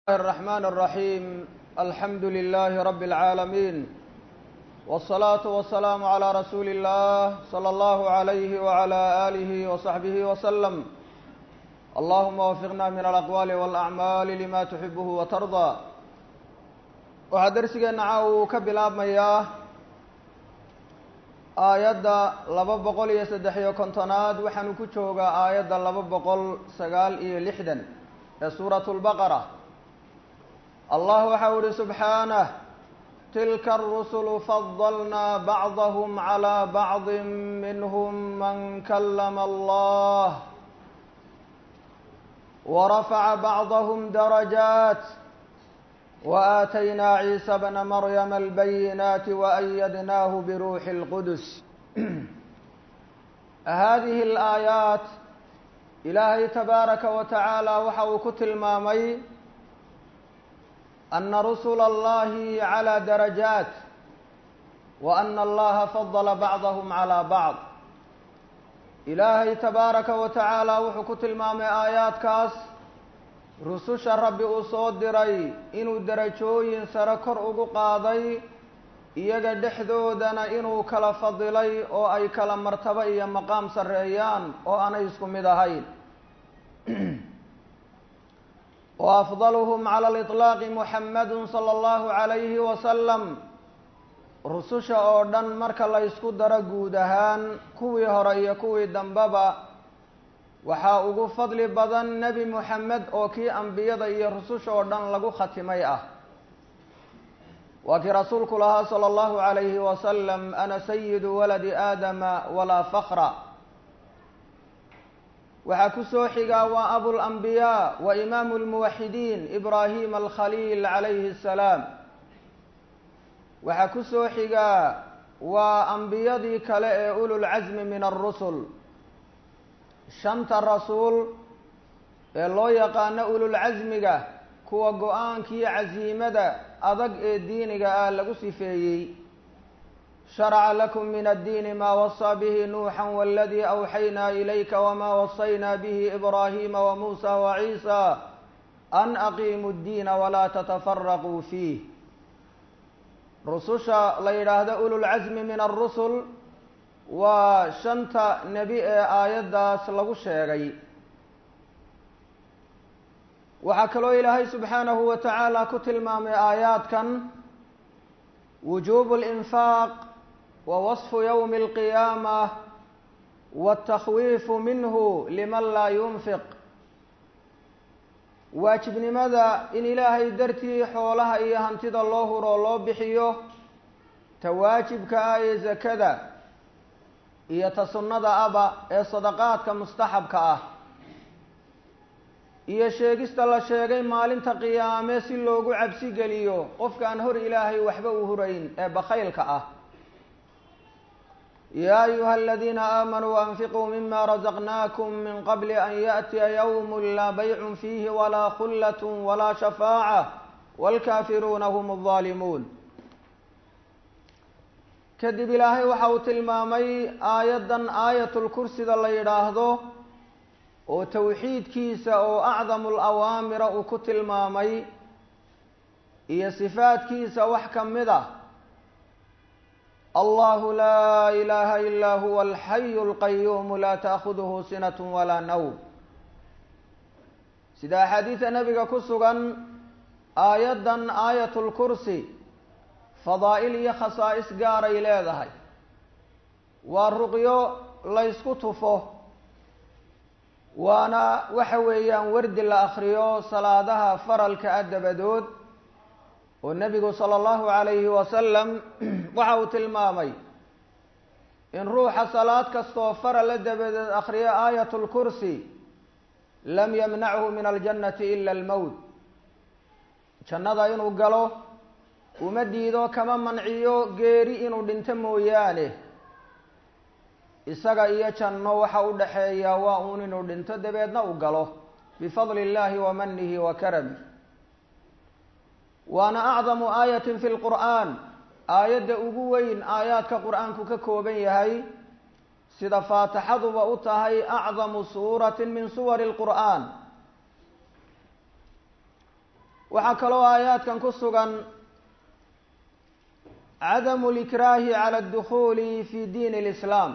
الرحمن الرحيم الحمد لله رب العالمين والصلاة والسلام على رسول الله صلى الله عليه وعلى آله وصحبه وسلم اللهم وفقنا من الأقوال والأعمال لما تحبه وترضى waxaa darsigeena caawa uu ka bilaabmayaa aayadda laba boqol iyo saddex iyo kontonaad waxaanu ku joogaa aayadda laba boqol sagaal iyo lixdan ee suuratu lbaqara allah waxau ihi subxaanah tilka arusulu fadalnaa bacdahum calaa bacdi minhum man kalama allah warafaca bacdahum darajaat وآتينا عيسى بن مريم البينات وأيدناه بروح القدس هذه الآيات إلهي تبارك وتعالى وxau ku tilmaamay أن رسل الله على درجات وأن الله فضل بعضهم على بعض إلaahay تباaraka وتaعaalى wuxuu ku tilmaamay aayaadkaas rususha rabbi uu soo diray inuu derajooyin sare kor ugu qaaday iyaga dhexdoodana inuu kala fadilay oo ay kala martabo iyo maqaam sarreeyaan oo aanay isku mid ahayn wa afdaluhum cala aliطlaaqi muxamadu sala allahu calayhi wasalam rususha oo dhan marka la ysku daro guud ahaan kuwii hore iyo kuwii dambeba waxaa ugu fadli badan nebi moxamed oo kii ambiyada iyo rususha oo dhan lagu khatimay ah waa kii rasuulku lahaa sala allahu calayhi wasalam ana sayidu waladi aadama walaa fakra waxaa ku soo xigaa waa abulambiyaa wa imaamu lmuwaxidiin ibraahim alkhaliil calayhi assalaam waxaa ku soo xigaa waa ambiyadii kale ee ululcasmi min alrusul shanta rasuul ee loo yaqaano ululcasmiga kuwa go-aankiiyo casiimada adag ee diiniga ah lagu sifeeyey sharaca lakum min addiini maa wasaa bihi nuuxa waladii awxaynaa ilayka wamaa wasaynaa bihi ibraahima wamuusa waciisa an aqiimu ddiina walaa tatafaraquu fiih rususha la yidhaahdo ululcasmi min alrusul waa shanta nebi ee aayaddaas lagu sheegay waxaa kaloo ilaahay subxaanahu wa tacaala ku tilmaamay aayaadkan wujuubu اlinfaaq wa wasfu yowmi اlqiyaamah wاtakhwiifu minhu liman laa yunfiq waajibnimada in ilaahay dartii xoolaha iyo hantida loo huro loo bixiyo ta waajibka ah ee zakada iyo ta sunnada aba ee sadaqaadka mustaxabka ah iyo sheegista la sheegay maalinta qiyaame si loogu cabsi geliyo qofkaan hor ilaahay waxba u hurayn ee bakhaylka ah yaa ayuha aladiina aamanuu anfiquu mima razaqnaakum min qabli an yaأtiya ywm laa baycun fiihi walaa khullat walaa shafaaca wاlkaafiruuna hm الظaalimuun kadib ilaahay waxa uu tilmaamay aayaddan aayatulkursida la yidhaahdo oo towxiidkiisa oo acdamu alawaamira uu ku tilmaamay iyo sifaadkiisa wax ka mid ah allahu laa ilaaha ilaa huwa alxayu alqayuumu laa taakhuduhu sinat walaa nawm sida axaadiida nebiga ku sugan aayaddan aayatulkursi fadaa'il iyo khasaa'is gaaray leedahay waa ruqyo laysku tufo waana waxa weeyaan wardi la akriyo salaadaha faralka ah dabadood oo nebigu sala allahu calayhi wasalam waxa uu tilmaamay in ruuxa salaad kastoo farala dabadeed akriyo aayatulkursi lam yamnachu min aljannati ila almowt jannada inuu galo uma diido kama manciyo geeri inuu dhinto mooyaane isaga iyo janno waxa u dhaxeeya waa uun inuu dhinto dabeedna u galo bifadli illaahi wa manihi wa karami waana acdamu aayatin fi lqur'aan aayadda ugu weyn aayaadka qur-aanku ka kooban yahay sida faatixaduba u tahay acdamu suuratin min suwari lqur'aan waxaa kaloo aayaadkan ku sugan cadamu likraahi cala adukhuuli fi diini lislaam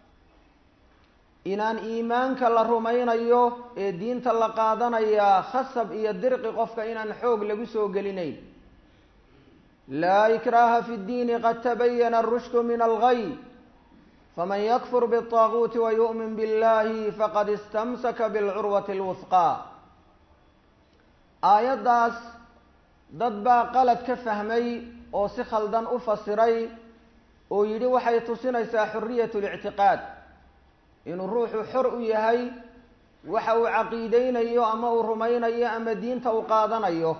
inaan iimaanka la rumaynayo ee diinta la qaadanayaa khasab iyo dirqi qofka inaan xoog lagu soo gelinayn laa ikraaha fi ddiini qad tabayana arushdu min alghay faman yakfur biالطaaguuti wayu'min biاllahi faqad istamsaka biاlcurwati اlwusqaa aayaddaas dad baa qalad ka fahmay oo si khaldan u fasiray oo yidhi waxay tusinaysaa xuriyat اlictiqaad inuu ruuxu xor u yahay waxa uu caqiideynayo ama uu rumaynayo ama diinta uu qaadanayo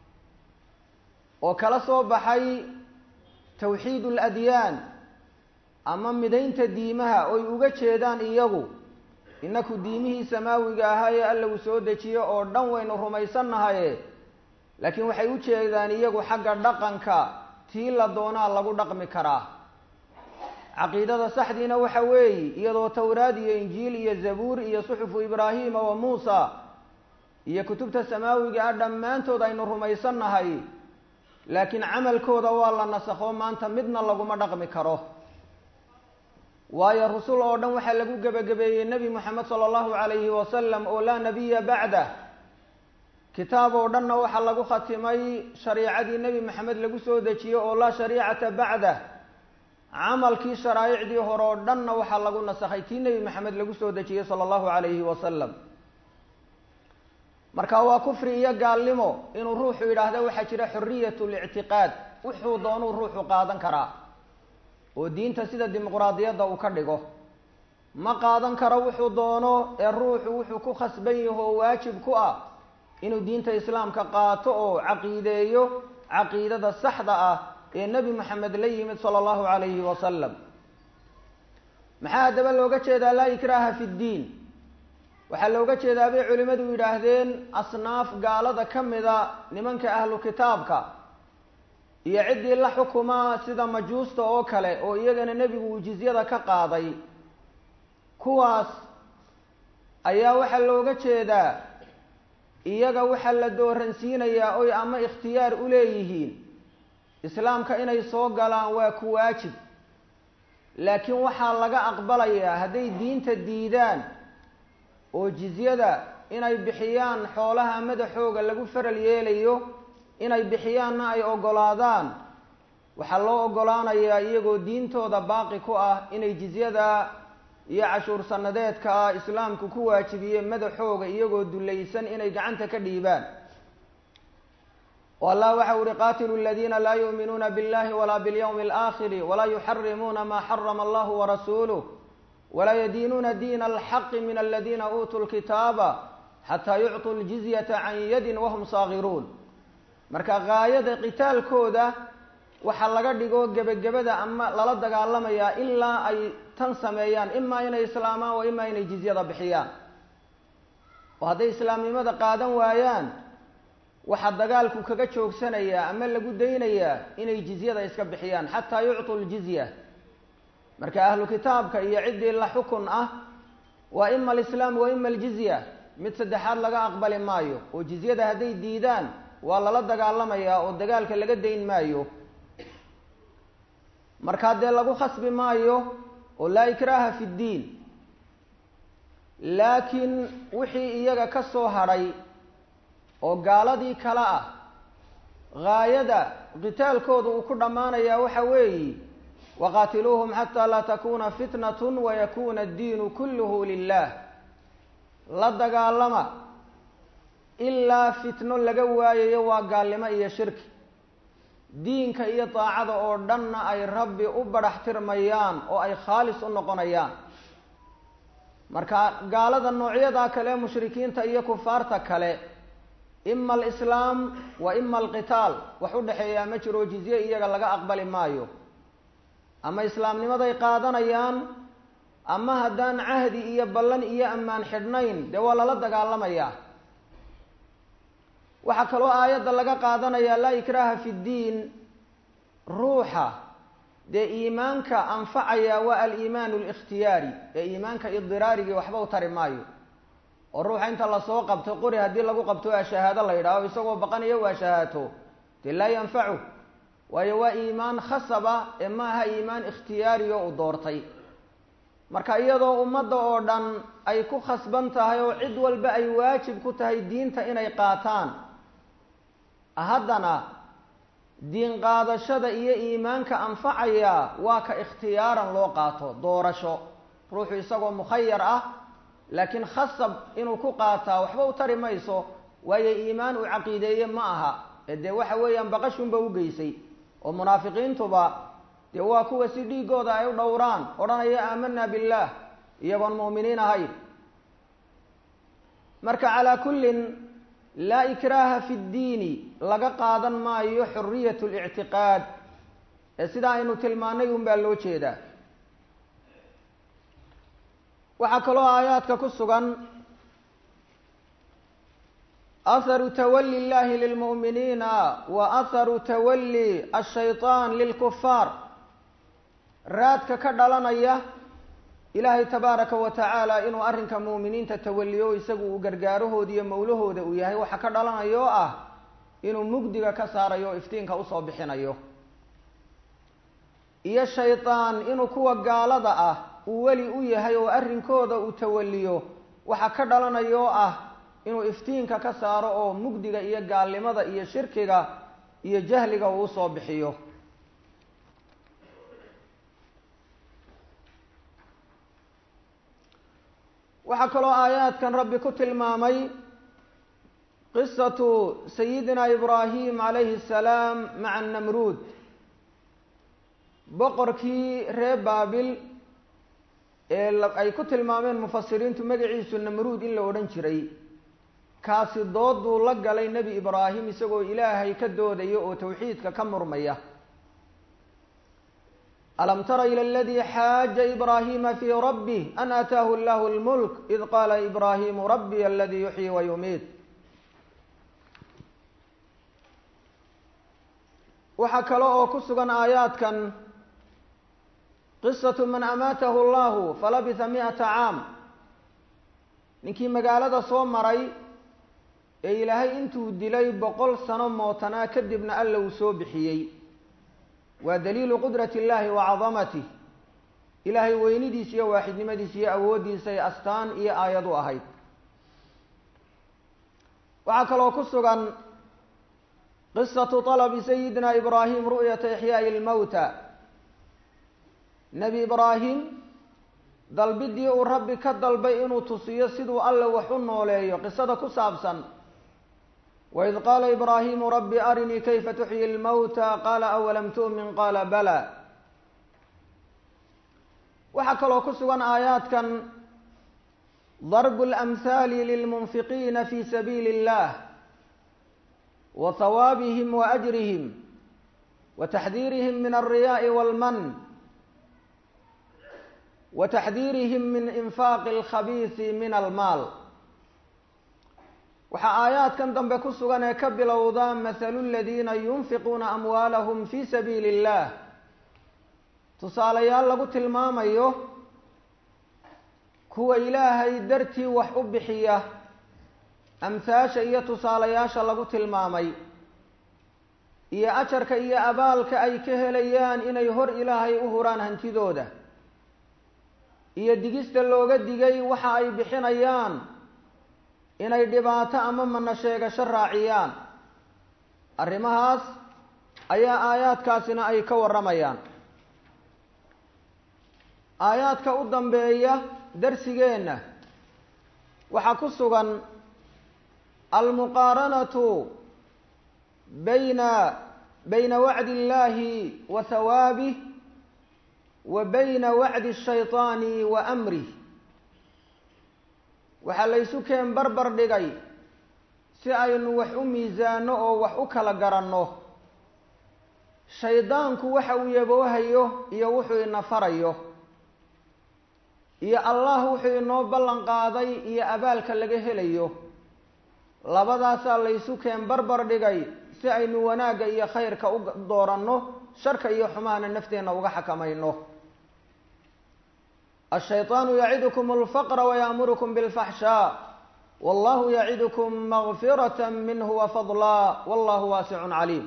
oo kala soo baxay tawxiid اladyaan ama midaynta diimaha oy uga jeedaan iyagu inaku diimihii samaawiga ahaa ee alla uu soo dejiyo oo dhan waynu rumaysannahaye laakiin waxay u jeedaan iyagu xagga dhaqanka tii la doonaa lagu dhaqmi karaa caqiidada saxdiina waxa weeye iyadoo towraad iyo injiil iyo zabuur iyo suxufu ibraahima wa muusa iyo kutubta samaawiga ah dhammaantood aynu rumaysannahay laakiin camalkooda waa la nasakho maanta midna laguma dhaqmi karo waayo rusul oo dhan waxaa lagu gebagabeeyey nebi moxamed sala allahu calayhi wasalam oo laa nabiya bacdah kitaab oo dhanna waxaa lagu khatimay shariicadii nebi maxamed lagu soo dejiye oo laa shariicata bacdah camalkii sharaa'icdii hore oo dhanna waxaa lagu nasakhay tii nebi maxamed lagu soo dejiyey sala allahu calayhi wasalam marka waa kufri iyo gaalnimo inuu ruuxu yidhaahda waxaa jira xuriyat lictiqaad wuxuu doonuu ruuxu qaadan karaa oo diinta sida dimuqraadiyadda uu ka dhigo ma qaadan karo wuxuu doono ee ruuxu wuxuu ku khasban yaho oo waajib ku ah inuu diinta islaamka qaato oo caqiideeyo caqiidada saxda ah ee nebi moxamed la yimid sala allahu calayhi wasalam maxaa haddaba looga jeedaa laa ikraaha fi ddiin waxaa looga jeedaa bay culimmadu yidhaahdeen asnaaf gaalada ka mida nimanka ahlu kitaabka iyo ciddii la xukumaa sida majuusta oo kale oo iyagana nebigu uu jizyada ka qaaday kuwaas ayaa waxaa looga jeedaa iyaga waxaa la dooransiinayaa oy ama ikhtiyaar u leeyihiin islaamka inay soo galaan waa ku waajib laakiin waxaa laga aqbalayaa hadday diinta diidaan oo jizyada inay bixiyaan xoolaha madaxooga lagu faral yeelayo inay bixiyaanna ay oggolaadaan waxaa loo oggolaanayaa iyagoo diintooda baaqi ku ah inay jizyada iyo cashuur sanadeedka ah islaamku ku waajibiye madaxooga iyagoo dulaysan inay gacanta ka dhiibaan o allah waxa uhi qaatilu aladiina laa yuuminuuna biاllahi walaa biاlyawmi اlآakhiri walaa yuxarimuuna ma xarama allahu warasuuluh walaa yadiinuuna diina alxaqi min aladina uutuu lkitaaba xataa yucطuu ljizyata can yadin wahum saagiruun marka gaayada qitaalkooda waxaa laga dhigo gebagabada ama lala dagaalamayaa ilaa ay tan sameeyaan imaa inay islaamaan wa imaa inay jizyada bixiyaan oo hadday islaamnimada qaadan waayaan waxaa dagaalku kaga joogsanayaa ama lagu daynayaa inay jizyada iska bixiyaan xataa yucطuu ljizya marka ahlu kitaabka iyo ciddii la xukun ah waa ima alislaam wa ima aljizya mid saddexaad laga aqbali maayo oo jizyada hadday diidaan waa lala dagaalamayaa oo dagaalka laga dayn maayo markaa dee lagu khasbi maayo oo laa ikraaha fi ddiin laakiin wixii iyaga ka soo hadhay oo gaaladii kale ah gaayada qitaalkooda uu ku dhammaanayaa waxa weeyi waqaatiluuhum xataa laa takuna fitnatun wayakuna addiinu kulluhu lilah la dagaalama ilaa fitno laga waayayo waa gaalnimo iyo shirki diinka iyo daacada oo dhanna ay rabbi u badhax tirmayaan oo ay khaalis u noqonayaan marka gaalada noocyadaa kale mushrikiinta iyo kufaarta kale ima alislaam wa ima alqitaal wax u dhexeeyaa ma jiro jizye iyaga laga aqbali maayo ama islaamnimaday qaadanayaan ama haddaan cahdi iyo ballan iyo ammaan xidhnayn dee waa lala dagaalamayaa waxaa kaloo aayadda laga qaadanayaa laa ikraaha fi ddiin ruuxa dee iimaanka anfacaya waa aliimaanu alikhtiyaari ee iimaanka idiraarigii waxba u tari maayo oo ruuxa inta lasoo qabto qori haddii lagu qabto waa shahaado la yidhaaho isagoo baqanayo waa shahaato dee laa yanfacu waayo waa iimaan khasaba ee ma aha iimaan ikhtiyaariyo uu doortay marka iyadoo ummadda oo dhan ay ku khasban tahay oo cid walba ay waajib ku tahay diinta inay qaataan haddana diin qaadashada iyo iimaanka anfacaya waa ka ikhtiyaaran loo qaato doorasho ruuxu isagoo mukhayar ah laakiin khasab inuu ku qaataa waxba u tari mayso waayo iimaan uu caqiideeye ma aha ee dee waxa weeyaan baqashunba u geysay oo munaafiqiintuba dee waa kuwa si dhiigooda ay u dhowraan odhanaya aamanaa billaah iyagoon mu'miniin ahayn marka calaa kullin laa ikraaha fi ddiini laga qaadan maayo xuriyat lictiqaad ee sidaa aynu tilmaanay un baa loo jeedaa waxaa kaloo aayaadka ku sugan aharu tawali illahi lilmu'miniina wa aharu tawali ashayطaan lilkufaar raadka ka dhalanaya ilaahay tabaaraka wa tacaala inuu arrinka mu'miniinta tawaliyo isagu uu gargaarahooda iyo mawlahooda uu yahay waxa ka dhalanaya oo ah inuu mugdiga ka saarayo o iftiinka usoo bixinayo iyo shaydaan inuu kuwa gaalada ah uu weli u yahay oo arrinkooda uu tawaliyo waxa ka dhalanaya oo ah inuu iftiinka ka saaro oo mugdiga iyo gaalnimada iyo shirkiga iyo jahliga uu usoo bixiyo waxaa kaloo aayaadkan rabbi ku tilmaamay qisatu sayidina ibraahim calayhi asalaam maca namruud boqorkii reer baabil ee ay ku tilmaameen mufasiriintu magaciisu namruud in la odhan jiray kaasi dooduu la galay nebi ibraahim isagoo ilaahay ka doodaya oo tawxiidka ka murmaya alam tara ilى اladي xaaja ibrahima fي rabih an aataahu اllah اlmulk id qaala ibrahimu rabiy aladi yuxyi wa yumiit waxaa kale oo ku sugan aayaadkan qisaة man amaatahu اllahu falabisa miئata caam ninkii magaalada soo maray ee ilaahay intuu dilay boqol sano mootanaa kadibna alla uu soo bixiyey waa daliilu qudrati illaahi wa cadamatih ilaahay weynidiisa iyo waaxidnimadiisa iyo awooddiisay astaan iyo aayad u ahayd waxaa kaloo ku sugan qisatu طalabi sayidina ibraahim ru'yata ixyaaءi اlmowta nebi ibraahim dalbidii uu rabbi ka dalbay inuu tusiyo siduu alle wax u nooleeyo qisada ku saabsan waid qaala ibraahimu rabbi arinii kayfa tuxyi lmowta qaala awalam tu'min qaala bala waxaa kaloo ku sugan aayaadkan darbu اlamhaali lilmunfiqiina fi sabiili اllah wa hawaabihim wa ajrihim wa taxdiirihim min alriyaءi walman wa taxdiirihim min infaaqi اlkhabiisi min almaal waxaa aayaadkan dambe ku sugan ee ka bilowda mathalu ladiina yunfiquuna amwaalahum fi sabiili اllah tusaalayaal lagu tilmaamayo kuwa ilaahay dartii wax u bixiya amhaasha iyo tusaalayaasha lagu tilmaamay iyo ajarka iyo abaalka ay ka helayaan inay hor ilaahay u huraan hantidooda iyo digista looga digay waxa ay bixinayaan inay dhibaato ama mana sheegasho raaciyaan arrimahaas ayaa aayaadkaasina ay ka warramayaan aayaadka u dambeeya darsigeenna waxaa ku sugan almuqaaranatu bayna bayna wacdi illaahi wa hawaabih wa bayna wacdi ashayطaani wa amrih waxaa laysu keen barbar dhigay si aynu wax u miisaano oo wax u kala garanno shaydaanku waxa uu yaboohayo iyo wuxuu ina farayo iyo allah wuxuu inoo ballan qaaday iyo abaalka laga helayo labadaasaa laysu keen barbar dhigay si aynu wanaagga iyo khayrka u dooranno sharka iyo xumahana nafteenna uga xakamayno ashayطaanu yacidukum alfaqra waya'murukum bilfaxshaa wallahu yacidukum makfirata minhu wafadlaa wallahu waasicun caliim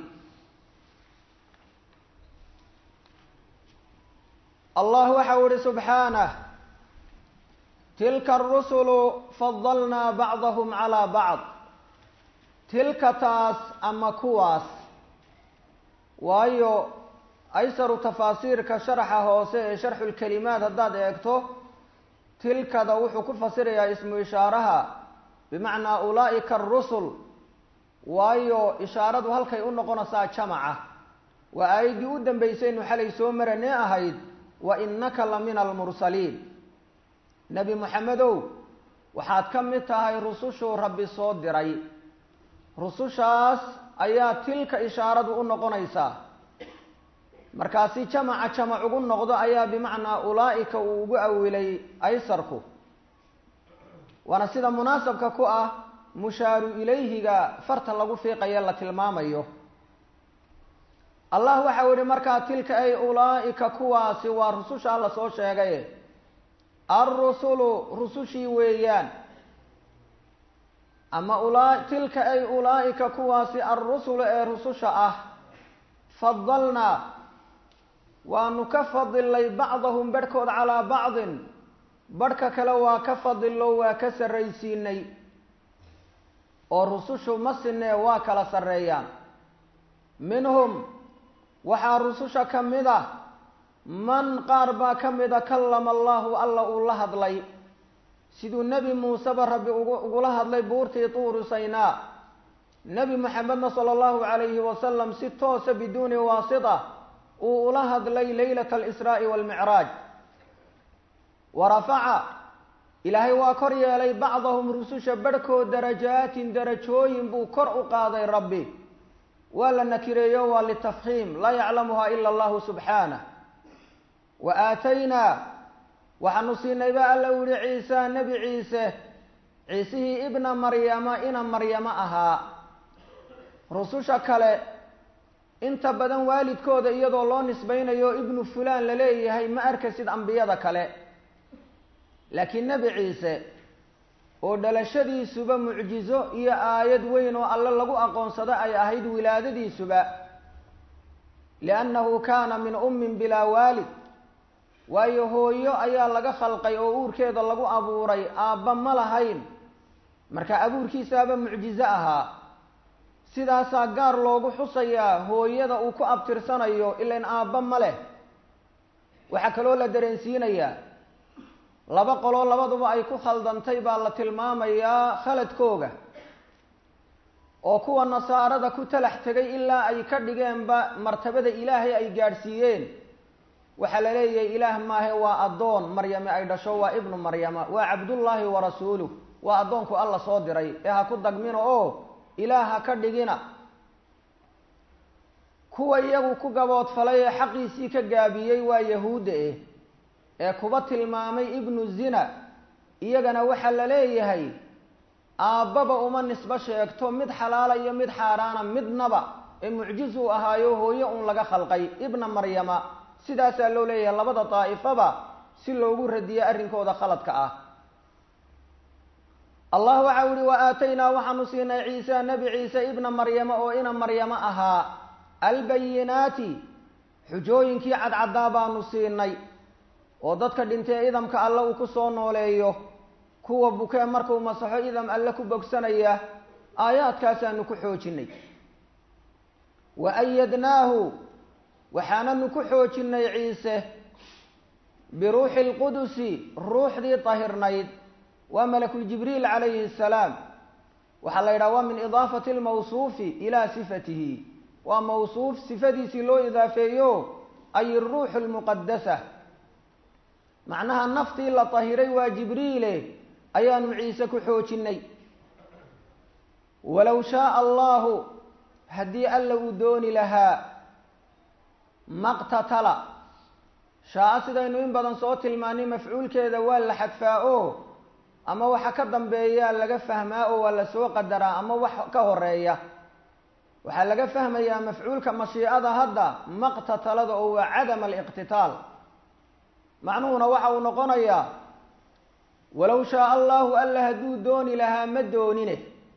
allah waxau ihi subxaanah tilka arusulu fadalnaa bacdahum calaa bacd tilka taas ama kuwaas waayo aysaru tafaasiirka sharaxa hoose ee sharxulkelimaad haddaad eegto tilkada wuxuu ku fasirayaa ismu ishaaraha bimacnaa ulaa'ika arusul waayo ishaaradu halkay u noqonaysaa jamaca waa aayaddii u dambaysaynu xalay soo maranee ahayd wa innaka la mina almursaliin nebi moxamedow waxaad ka mid tahay rusushuu rabbi soo diray rusushaas ayaa tilka ishaaradu u noqonaysaa markaasi jamaca jamac ugu noqdo ayaa bimacnaa ulaa'ika uu ugu awilay aysarku waana sida munaasabka ku ah mushaaru ilayhiga farta lagu fiiqayo la tilmaamayo allah waxau yihi markaa tilka ay ulaa'ika kuwaasi waa rusushaa la soo sheegay alrusulu rusushii weeyaan ama ula tilka ay ulaa'ika kuwaasi alrusulu ee rususha ah fadalnaa waanu ka fadilnay bacdahum barhkood calaa bacdin barhka kale waa ka fadillo waa ka sarraysiinay oo rusushu ma sinee waa kala sarreeyaan minhum waxaa rususha ka mid ah man qaar baa ka mida kallama allahu alla uu la hadlay siduu nebi muuseba rabbi ugu ugula hadlay buurtii tuuru saynaa nebi moxamedna sala allahu calayhi wasalam si toosa biduuni waasita uu ula hadlay leylata alisraa'i waalmicraaj wa rafaca ilaahay waa kor yeelay bacdahum rususha barhkood darajaatin darajooyin buu kor u qaaday rabbi waa la nakireeyo waa litafhiim laa yaclamuha ila allahu subxaanah wa aataynaa waxaanu siinay ba alla u yihi ciisa nebi ciise ciisihii ibna maryama ina maryamo ahaa rususha kale inta badan waalidkooda iyadoo loo nisbaynayo ibnu fulaan la leeyahay ma arkasid ambiyada kale laakiin nebi ciise oo dhalashadiisuba mucjizo iyo aayad weyn oo alle lagu aqoonsado ay ahayd wilaadadiisuba liannahu kaana min ummin bilaa waalid waayo hooyo ayaa laga khalqay oo uurkeeda lagu abuuray aabba ma lahayn marka abuurkiisaaba mucjizo ahaa sidaasaa gaar loogu xusayaa hooyada uu ku abtirsanayo ilan aabba ma leh waxaa kaloo la dareensiinayaa laba qoloo labaduba ay ku khaldantay baa la tilmaamayaa khaladkooga oo kuwa nasaarada ku talax tegay ilaa ay ka dhigeenba martabada ilaahay ay gaadhsiiyeen waxaa la leeyahay ilaah maahe waa addoon maryame ay dhasho waa ibnu maryama waa cabdullaahi wa rasuuluh waa addoonku alla soo diray ee ha ku dagmino oo ilaah ha ka dhigina kuwa iyagu ku gaboodfalay ee xaqiisii ka gaabiyey waa yahuudda eh ee kuba tilmaamay ibnu zina iyagana waxaa la leeyahay aabbaba uma nisbo sheegto mid xalaala iyo mid xaaraana midnaba ee mucjiz uu ahaayo hooyo un laga khalqay ibna maryama sidaasaa loo leeyahay labada daa'ifaba si loogu radiyo arrinkooda khaladka ah allah waxau yihi wa aataynaa waxaanu siinay ciisa nebi ciise ibna maryama oo ina maryamo ahaa albayinaati xujooyinkii cadcaddaa baanu siinay oo dadka dhintee idamka alle uu ku soo nooleeyo kuwa bukee markuu masaxo idam alle ku bogsanaya aayaadkaasaanu ku xoojinay wa ayadnaahu waxaananu ku xoojinay ciise biruuxi lqudusi ruuxdii tahirnayd waa malakuljibriil calayhi asalaam waxaa la yidhaha waa min idaafati lmawsuufi ilaa sifatihi waa mawsuuf sifadiisii loo idaafeeyo ay iruuxu lmuqadasa macnaha naftii la tahiray waa jibriile ayaanu ciise ku xoojinay walow shaaa allahu haddii alla uu dooni lahaa maqtatala shaa-a sidaynu in badan soo tilmaanay mafcuulkeeda waa la xadfaa o ama waxa ka dambeeyaa laga fahmaa oo waa la soo qadaraa ama wax ka horeeya waxaa laga fahmayaa mafcuulka mashiicada hadda maqtatalada oo waa cadam aliqtitaal macnuhuna waxa uu noqonayaa walow shaaa allahu alla hadduu dooni lahaa ma doonine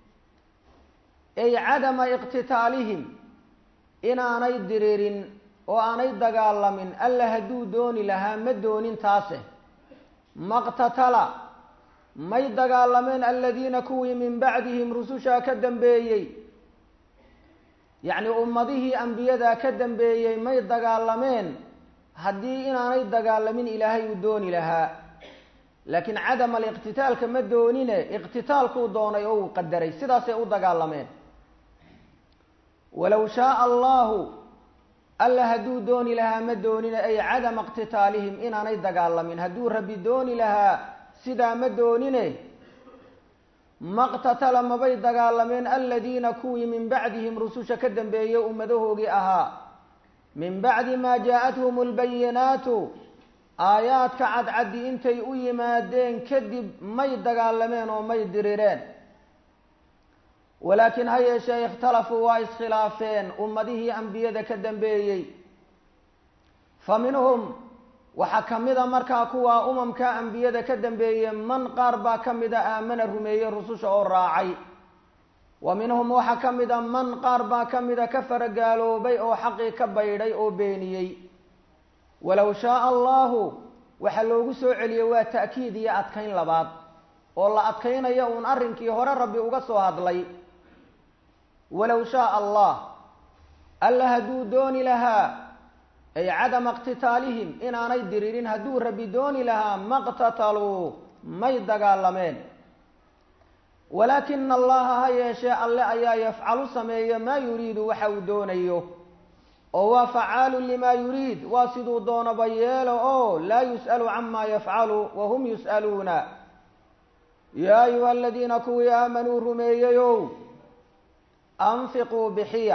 ay cadama iqtitaalihim inaanay diririn oo aanay dagaalamin alla hadduu dooni lahaa ma doonin taase maqtatala may dagaalameen aladiina kuwii min bacdihim rusushaa ka dambeeyey yacni ummadihii ambiyadaa ka dambeeyey may dagaalameen haddii inaanay dagaalamin ilaahay uu dooni lahaa laakiin cadam aliqtitaalka ma doonine iqtitaalkuu doonay oo uu qadaray sidaasay u dagaalameen walow shaaa allahu alla hadduu dooni lahaa ma doonine ay cadama iqtitaalihim inaanay dagaalamin hadduu rabbi dooni lahaa sidaa ma doonine maqtatala mabay dagaalameen aladiina kuwii min bacdihim rususha ka dambeeyey ummadahoogii ahaa min bacdi maa jaa-athum albayinaatu aayaadka cadcaddi intay u yimaadeen kadib may dagaalameen oo may dirireen walaakiin ha yeeshee ikhtalafuu waa iskhilaafeen ummadihii ambiyada ka dambeeyey fa minhum waxaa ka mida markaa kuwaa umamka ambiyada ka dambeeyey man qaar baa ka mida aamana rumeeyey rususha oo raacay wa minhum waxaa ka mida man qaar baa ka mida ka faragaaloobay oo xaqii ka baydhay oo beeniyey walow shaaa allahu waxaa loogu soo celiyey waa ta'kiid iyo adkayn labaad oo la adkaynayo uun arrinkii hore rabbi uga soo hadlay walow shaaa allah alla hadduu dooni lahaa ay cadama iqtitaalihim inaanay diririn hadduu rabbi dooni lahaa maqtataluu may dagaalameen walaakina allaha ha yeeshee alle ayaa yafcalu sameeya maa yuriidu waxa uu doonayo oo waa facaalu limaa yuriid waa siduu doonaba yeelo oo laa yus'alu cama yafcalu wahum yus'aluuna yaa ayuha aladiina kuwii aamanuu rumeeyeyow anfiquu bixiya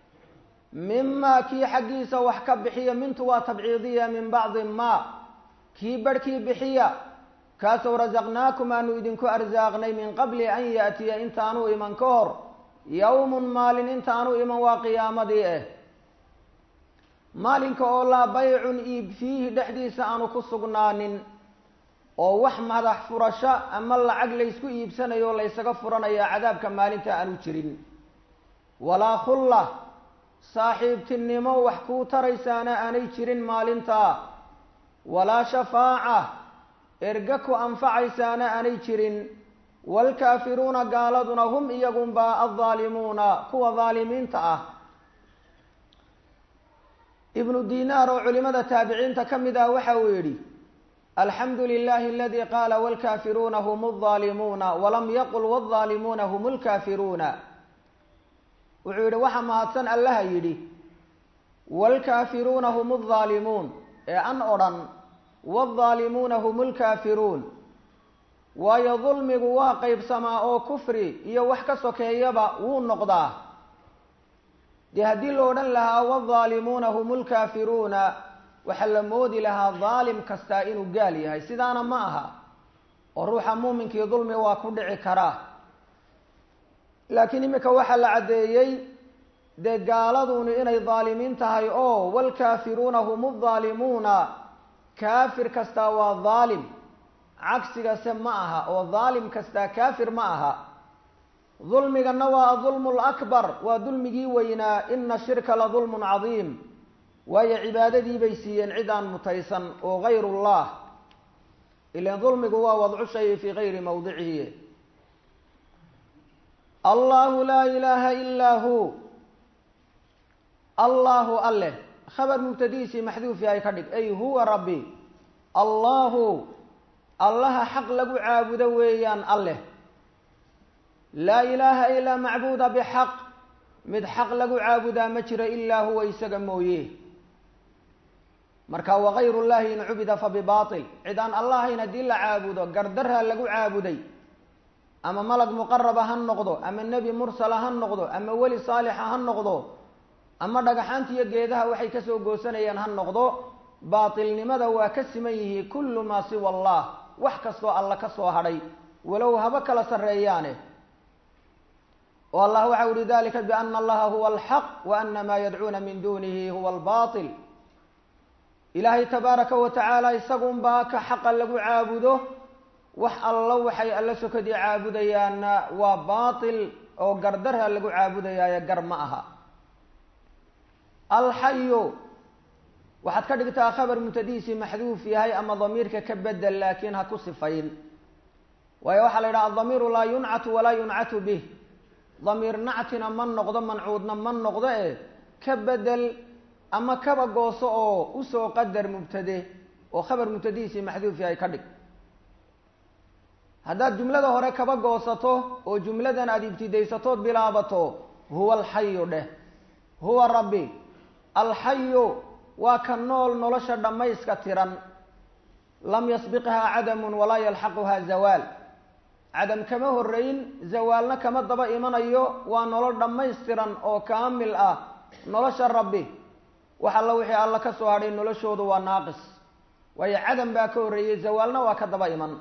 mimaa kii xaggiisa wax ka bixiya mintu waa tabciidiya min bacdi maa kii barhkii bixiya kaasoo rasaqnaakum aanu idinku arsaaqnay min qabli an yaatiya intaanu iman ka hor yowmun maalin intaanu iman waa qiyaamadii ah maalinka oo laa baycun iib fiihi dhexdiisa aanu ku sugnaanin oo wax madax furasho ama lacag laysku iibsanayo laysaga furanaya cadaabka maalinta aanu jirin walaa khulla saaxiibtinimo wax kuu taraysaana aanay jirin maalintaa walaa shafaaca erga ku anfacaysaana aanay jirin waalkaafiruuna gaaladuna hum iyagunbaa addaalimuuna kuwa daalimiinta ah ibnu dinaar oo culimada taabiciinta ka mid ah waxa uu yidhi alxamdu lilahi aladi qaala wاlkaafiruuna hm الظaalimuuna walam yaqul wالظaalimuuna hm اlkaafiruuna wuxuu yidhi waxa mahadsan allaha yidhi wاlkaafiruuna hm الظaalimuun ee an odhan wالظaalimuuna hm اlkaafiruun waayo dulmigu waa qeybsamaa oo kufri iyo wax ka sokeeyaba wuu noqdaa dee haddii la odhan lahaa wالظaalimuuna hm اlkaafiruuna waxaa la moodi lahaa daalim kastaa inuu gaal yahay sidaana ma aha oo ruuxa muuminkii dulmi waa ku dhici karaa laakiin iminka waxaa la caddeeyey dee gaaladuni inay daalimiin tahay oo waalkaafiruuna hum udaalimuuna kaafir kastaa waa daalim cagsigase ma aha oo daalim kastaa kaafir ma aha dulmigana waa adulmu lakbar waa dulmigii weynaa ina shirka la dulmun cadiim waayo cibaadadii bay siiyeen cid aan mutaysan oo gayr llah ilan dulmigu waa wadcu shayi fii gayri mawdicihi allahu laa ilaaha ilaa hu allahu alleh khabar mubtadihiisii maxduuf yahay ka dhig ay huwa rabbi allahu allaha xaq lagu caabudo weeyaan alleh laa ilaaha ilaa macbuuda bixaq mid xaq lagu caabudaa ma jiro ilaa huwa isaga mooye marka wagayr llahi in cubida fa bibail cid aan allahayn haddii la caabudo gardarha lagu caabuday ama malag muqaraba ha noqdo ama nebi mursala ha noqdo ama weli saalixa ha noqdo ama dhagaxaanta iyo geedaha waxay kasoo goosanayaan ha noqdo baatilnimada waa ka siman yihi kullu maa siwa allah wax kastoo alla ka soo hadhay walow haba kala sarreeyaane oo allah waxa uhi dalika biana allaha huwa alxaq wa ana maa yadcuuna min dunihi huwa albail ilaahay tabaaraka wa tacaala isagunbaa ka xaqa lagu caabudo wax allo waxay alla sokadii caabudayaanna waa baatil oo gardarha lagu caabudayaaye gar ma aha alxayu waxaad ka dhigtaa khabar mutadiisi maxduuf yahay ama damiirka ka bedel laakiin ha ku sifayn waayo waxaa la yidhaha adamiiru laa yuncatu walaa yuncatu bih damiir nactina ma noqdo mancuudna ma noqdo e ka bedel ama kaba gooso oo usoo qadar mubtade oo khabar mubtadihiisii maxduuf yahay ka dhig haddaad jumlada hore kaba goosato oo jumladan aada ibtidaysatood bilaabato huwa alxayu dheh huwa rabbi alxayu waa ka nool nolosha dhammayska tiran lam yasbiqhaa cadamun walaa yalxaquhaa zawaal cadam kama horeyn zawaalna kama daba imanayo waa nolol dhammaystiran oo kaamil ah nolosha rabbi wax alla wixii alla ka soo hadhay noloshoodu waa naaqis waayo cadam baa ka horreeyey zawaalna waa ka daba iman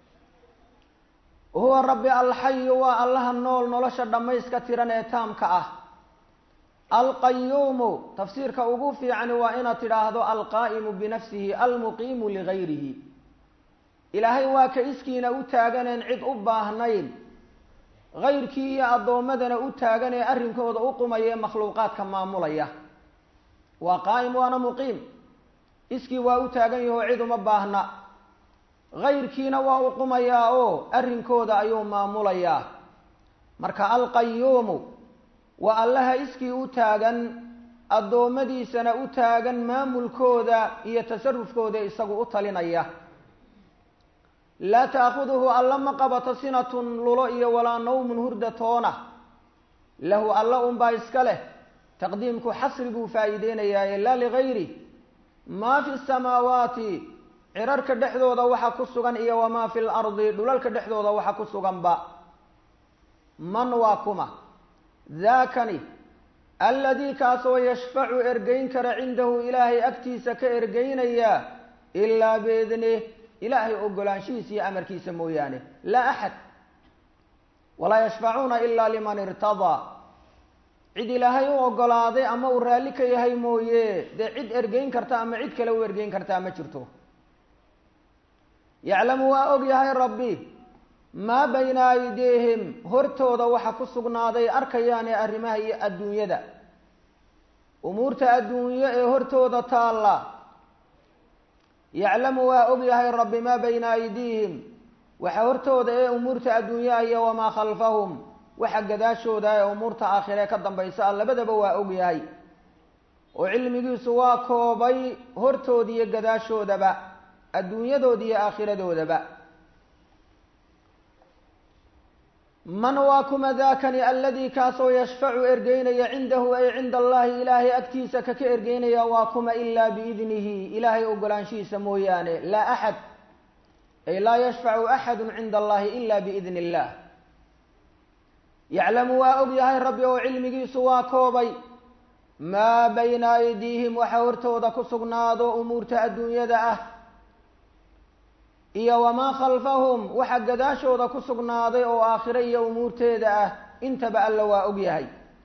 huwa rabbi alxayu waa allaha nool nolosha dhammayska tiran ee taamka ah alqayuumu tafsiirka ugu fiicani waa inaad tidhaahdo alqaa'imu binafsihi almuqiimu ligayrihi ilaahay waa ka iskiina u taaganeen cid u baahnayn kayrkii iyo addoommadana u taagan ee arrinkooda u qumaya ee makhluuqaadka maamulaya waa qaa'im waana muqiim iskii waa u taagan yahoo cid uma baahna kayrkiina waa u qumayaa oo arrinkooda ayuu maamulayaa marka alqayuumu waa allaha iskii u taagan addoommadiisana u taagan maamulkooda iyo tasarufkooda isagu u talinaya laa taakhuduhu alla ma qabato sinatun lulo iyo walaa nawmun hurda toona lahu alla unbaa iska leh taqdiimku xasri buu faa'iideynayaa laa ligayri maa fi samaawaati cirarka dhexdooda waxa ku sugan iyo wamaa fi lardi dhulalka dhexdooda waxa ku suganba man waa kuma daakani alladii kaasoo yashfacu ergeyn kara cindahu ilaahay agtiisa ka ergeynaya ilaa biidnih ilaahay ogolaanshihiisa iyo amarkiisa mooyaane laa axad walaa yashfacuuna ilaa liman irtadaa cid ilaahay u ogolaaday ama uu raalli ka yahay mooye dee cid ergeyn karta ama cid kale u ergeyn kartaa ma jirto yaclamu waa og yahay rabbi maa bayna aydiihim hortooda waxa ku sugnaaday arkayaane arrimaha iyo adduunyada umuurta adduunyo ee hortooda taalla yaclamu waa og yahay rabbi maa bayna aydiihim waxa hortooda ee umuurta adduunyaha iyo wamaa khalfahum waxa gadaashooda ee umuurta aakhire ka dambaysa a labadaba waa og yahay oo cilmigiisu waa koobay hortooda iyo gadaashoodaba adduunyadooda iyo aakhiradoodaba man waa kuma daakani aladii kaasoo yashfacu ergeynaya cindahu ay cinda allahi ilaahay agtiisa kaka ergeynaya waa kuma ilaa biidnihi ilaahay ogolaanshihiisa mooyaane laa axad ay laa yashfacu axadu cinda allahi ila biidni illah yaclamu waa og yahay rabbi oo cilmigiisu waa koobay maa bayna aydiihim waxa hortooda ku sugnaado umuurta adduunyada ah iyo wamaa khalfahum waxa gadaashooda ku sugnaaday oo aakhire iyo umuurteeda ah intaba alla waa og yahay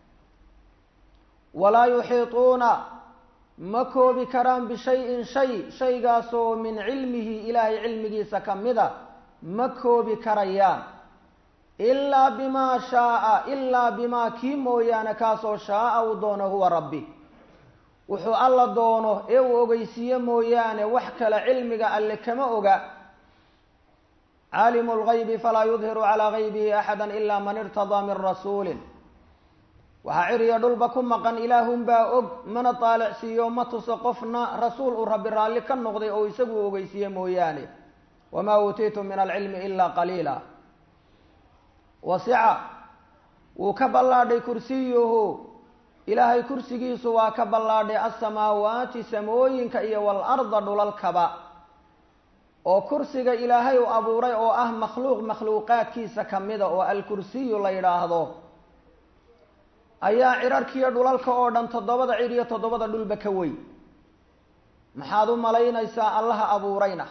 walaa yuxiituuna ma koobi karaan bishayin shay shaygaasoo min cilmihi ilaahay cilmigiisa ka mida ma koobi karayaan ilaa bimaa shaaa ilaa bimaa kii mooyaane kaasoo shaaa uu doono huwa rabbi wuxuu alla doono ee uu ogeysiiye mooyaane wax kale cilmiga alle kama oga caalimu lgaybi falaa yudhiru calaa gaybihi axada ila man irtadaa min rasuulin waxaa ciriya dhulba ku maqan ilaahunbaa og mana taalicsiiyo ma tuso qofna rasuul uu rabbi raalli ka noqday oo isagu ogeysiiye mooyaane wamaa uutiitum min alcilmi ila qaliila wasica wuu ka ballaadhay kursiyuhu ilaahay kursigiisu waa ka ballaadhay asamaawaati samooyinka iyo waalarda dhulalkaba oo kursiga ilaahay u abuuray oo ah makhluuq makhluuqaadkiisa kamida oo alkursiyu la yidhaahdo ayaa cirarkiiyo dhulalka oo dhan toddobada cir iyo toddobada dhulba ka weyn maxaad u malaynaysaa allaha abuurayna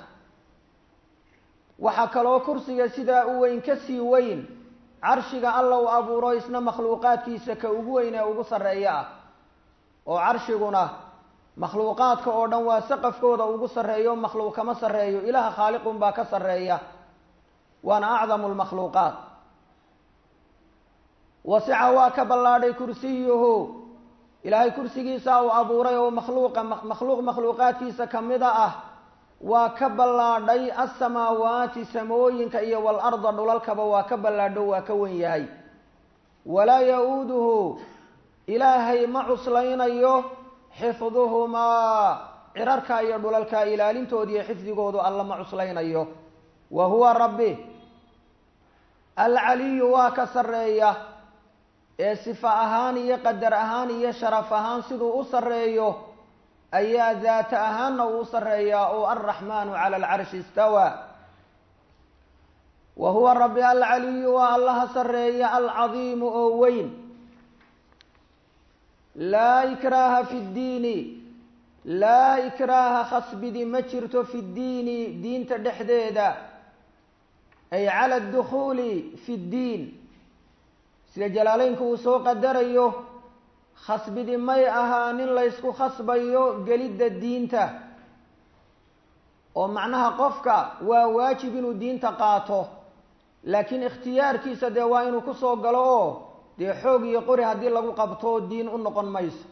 waxaa kaloo kursiga sidaa u weyn ka sii weyn carshiga alla uu abuuro isna makhluuqaadkiisa ka ugu weyn ee ugu sarreeya ah oo carshiguna makhluuqaadka oo dhan waa saqafkooda ugu sarreeyo makhluuq kama sarreeyo ilaaha khaaliqun baa ka sarreeya waana acdamu lmakhluuqaat wasica waa ka ballaadhay kursiyuhu ilaahay kursigiisa uu abuuray oo makhluuqa makhluuq makhluuqaadkiisa kamida ah waa ka ballaadhay asamaawaati samooyinka iyo walarda dhulalkaba waa ka ballaadho waa ka wen yahay walaa ya-uuduhu ilaahay ma cuslaynayo xifduhumaa cirarka iyo dhulalka ilaalintooda iyo xifdigoodu alla ma cuslaynayo wa huwa rabbi alcaliyu waa ka sarreeya ee sifa ahaan iyo qadar ahaan iyo sharaf ahaan siduu u sarreeyo ayaa daata ahaanna uu u sarreeyaa oo alraxmaanu cala alcarshi istawaa wa huwa rabbi alcaliyu waa allaha sarreeya alcadiimu oo weyn laa ikraaha fi ddiini laa ikraaha khasbidi ma jirto fi ddiini diinta dhexdeeda ay cala adukhuuli fi ddiin sida jalaaleynku uu soo qadarayo khasbidi may ahaa nin laysku khasbayo gelidda diinta oo macnaha qofka waa waajib inuu diinta qaato laakiin ikhtiyaarkiisa dee waa inuu kusoo galo oo dee xoog iyo qori haddii lagu qabto diin u noqon mayso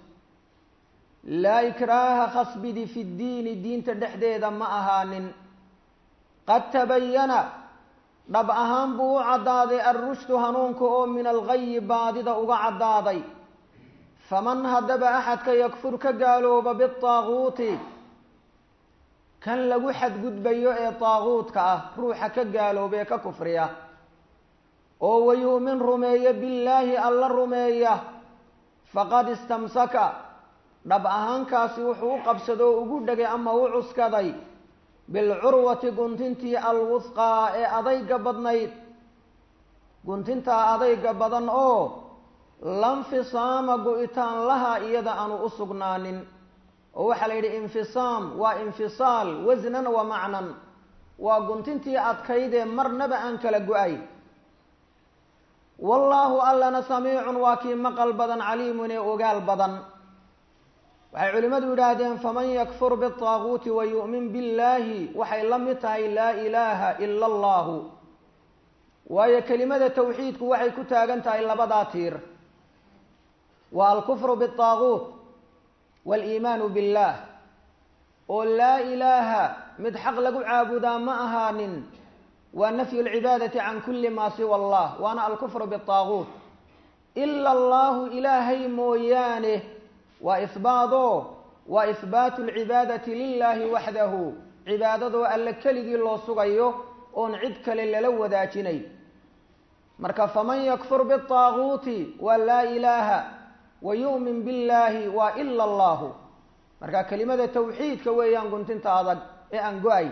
laa ikraaha khasbidi fi ddiini diinta dhexdeeda ma ahaanin qad tabayana dhab ahaan buu u caddaaday alrushdu hanuunka oo min algayi baadida uga caddaaday faman haddaba axadka yakfur ka gaalooba bitaaguuti kan lagu xadgudbayo ee taaguudka ah ruuxa ka gaalooba ee ka kufriya oo wayuumin rumeeya billaahi alla rumeeya faqad istamsaka dhab ahaankaasi wuxuu u qabsado oo ugu dhegay ama u cuskaday bilcurwati guntintii alwusqaa ee adayga badnayd guntintaa adayga badan oo lanfisaama go-itaan laha iyada aanu u sugnaanin oo waxaa la yidhi infisaam waa infisaal wasnan wa macnan waa guntintii adkaydee marnaba aan kala go-ay wallaahu allana samiicun waa kii maqal badan caliimun ee ogaal badan waxay culimmadu yidhaahdeen faman yakfur bitaaguuti wa yu'min billaahi waxay la mid tahay laa ilaaha ila allahu waayo kelimada tawxiidku waxay ku taagan tahay labadaa tiir waa alkufru bitaaguut waaliimaanu billaah oo laa ilaaha mid xaq lagu caabudaa ma ahaanin waa nafyu lcibaadati can kulli maa siwa allah waana alkufru bitaaguut ila allahu ilaahay mooyaane waa ihbaadoo waa ihbaatu lcibaadati lilaahi waxdahu cibaadadoo alle keligii loo sugayo oon cid kale lala wadaajinay marka faman yakfur bitaaguuti waa laa ilaaha wa yu'min billaahi waa ila allahu marka kelimada tawxiidka weeyaan guntinta adag ee aan go-ay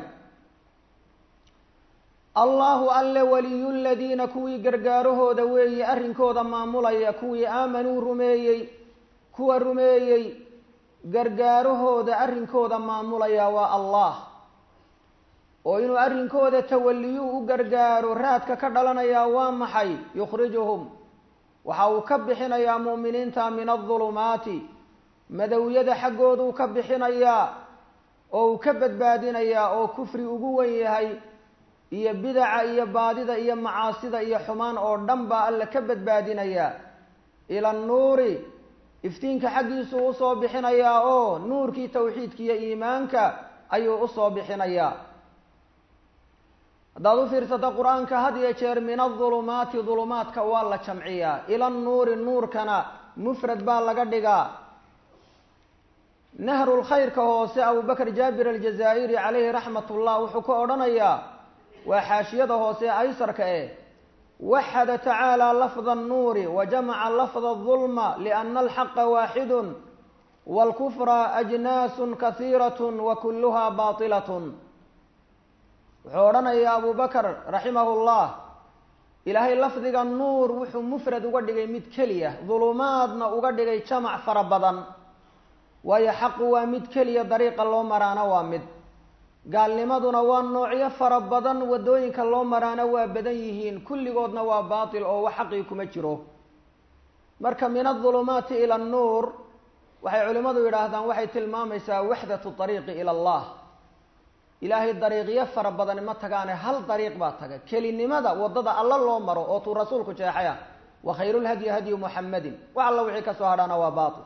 allahu alle waliyu ladiina kuwii gargaarahooda weeye arrinkooda maamulaya kuwii aamanuu rumeeyey kuwa rumeeyey gargaarahooda arrinkooda maamulaya waa allah oo inuu arrinkooda tawaliyuu u gargaaro raadka ka dhalanayaa waa maxay yukhrijuhum waxa uu ka bixinayaa mu'miniinta min adulumaati madowyada xaggooduu ka bixinayaa oo uu ka badbaadinayaa oo kufri ugu wen yahay iyo bidaca iyo baadida iyo macaasida iyo xumaan oo dhan baa alle ka badbaadinayaa ila annuuri iftiinka xaggiisuu usoo bixinayaa oo nuurkii tawxiidka iyo iimaanka ayuu usoo bixinayaa haddaad u fiirsata qur-aanka had iyo jeer min adulumaati dulumaadka waa la jamciyaa ila nuuri nuurkana mufrad baa laga dhigaa nahrulkhayrka hoose abubakr jaabir aljazaa'iri calayhi raxmat ullah wuxuu ka odhanayaa waa xaashiyada hoose aysarka eh waxada tacaala lafda annuuri wa jamaca lafda adulma liana alxaqa waaxidun waalkufra ajnaasun kahiiratun wa kulluhaa baatilatun wuxuu odhanayaa abu bakr raximahu llah ilaahay lafdiga nuur wuxuu mufrad uga dhigay mid keliya dulumaadna uga dhigay jamac fara badan waayo xaqu waa mid keliya dariiqa loo maraana waa mid gaalnimaduna waa noocyo fara badan waddooyinka loo maraana waa badan yihiin kulligoodna waa baatil oo wax xaqii kuma jiro marka min adulumaati ila annuur waxay culimmadu yidhaahdaan waxay tilmaamaysaa waxdatu ariiqi ila allah ilaahay dariiqyo fara badani ma tagaane hal dariiq baa taga kelinimada waddada alla loo maro oo tuu rasuulku jeexay ah wa khayrulhadyi hadyu muxamadin wax alla wixii ka soo hadhaana waa baatil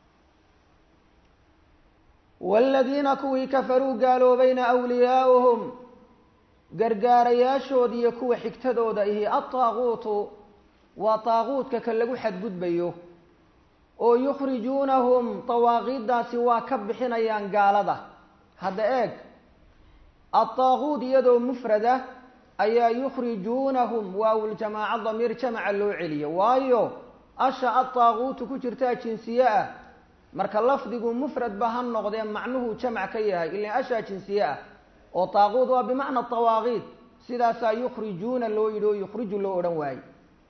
waaladiina kuwii kafaruu gaaloobayna awliyaauhum gargaarayaashooda iyo kuwa xigtadooda ihi adtaaquutu waa taaquudka ka lagu xadgudbayo oo yukhrijuunahum dawaaqiiddaasi waa ka bixinayaan gaalada hadda eeg adtaaquud iyadoo mufrada ayaa yukhrijuunahum waawuljamaaca damiir jamaca loo celiyo waayo asha adtaaquutu ku jirtaa jinsiye ah marka lafdigu mufrad ba ha noqdee macnuhu jamac ka yahay ilan ashaa jinsiye ah oo taaquud waa bimacna dawaaqiid sidaasaa yukhrijuuna loo yidhi oo yukhriju loo odhan waaye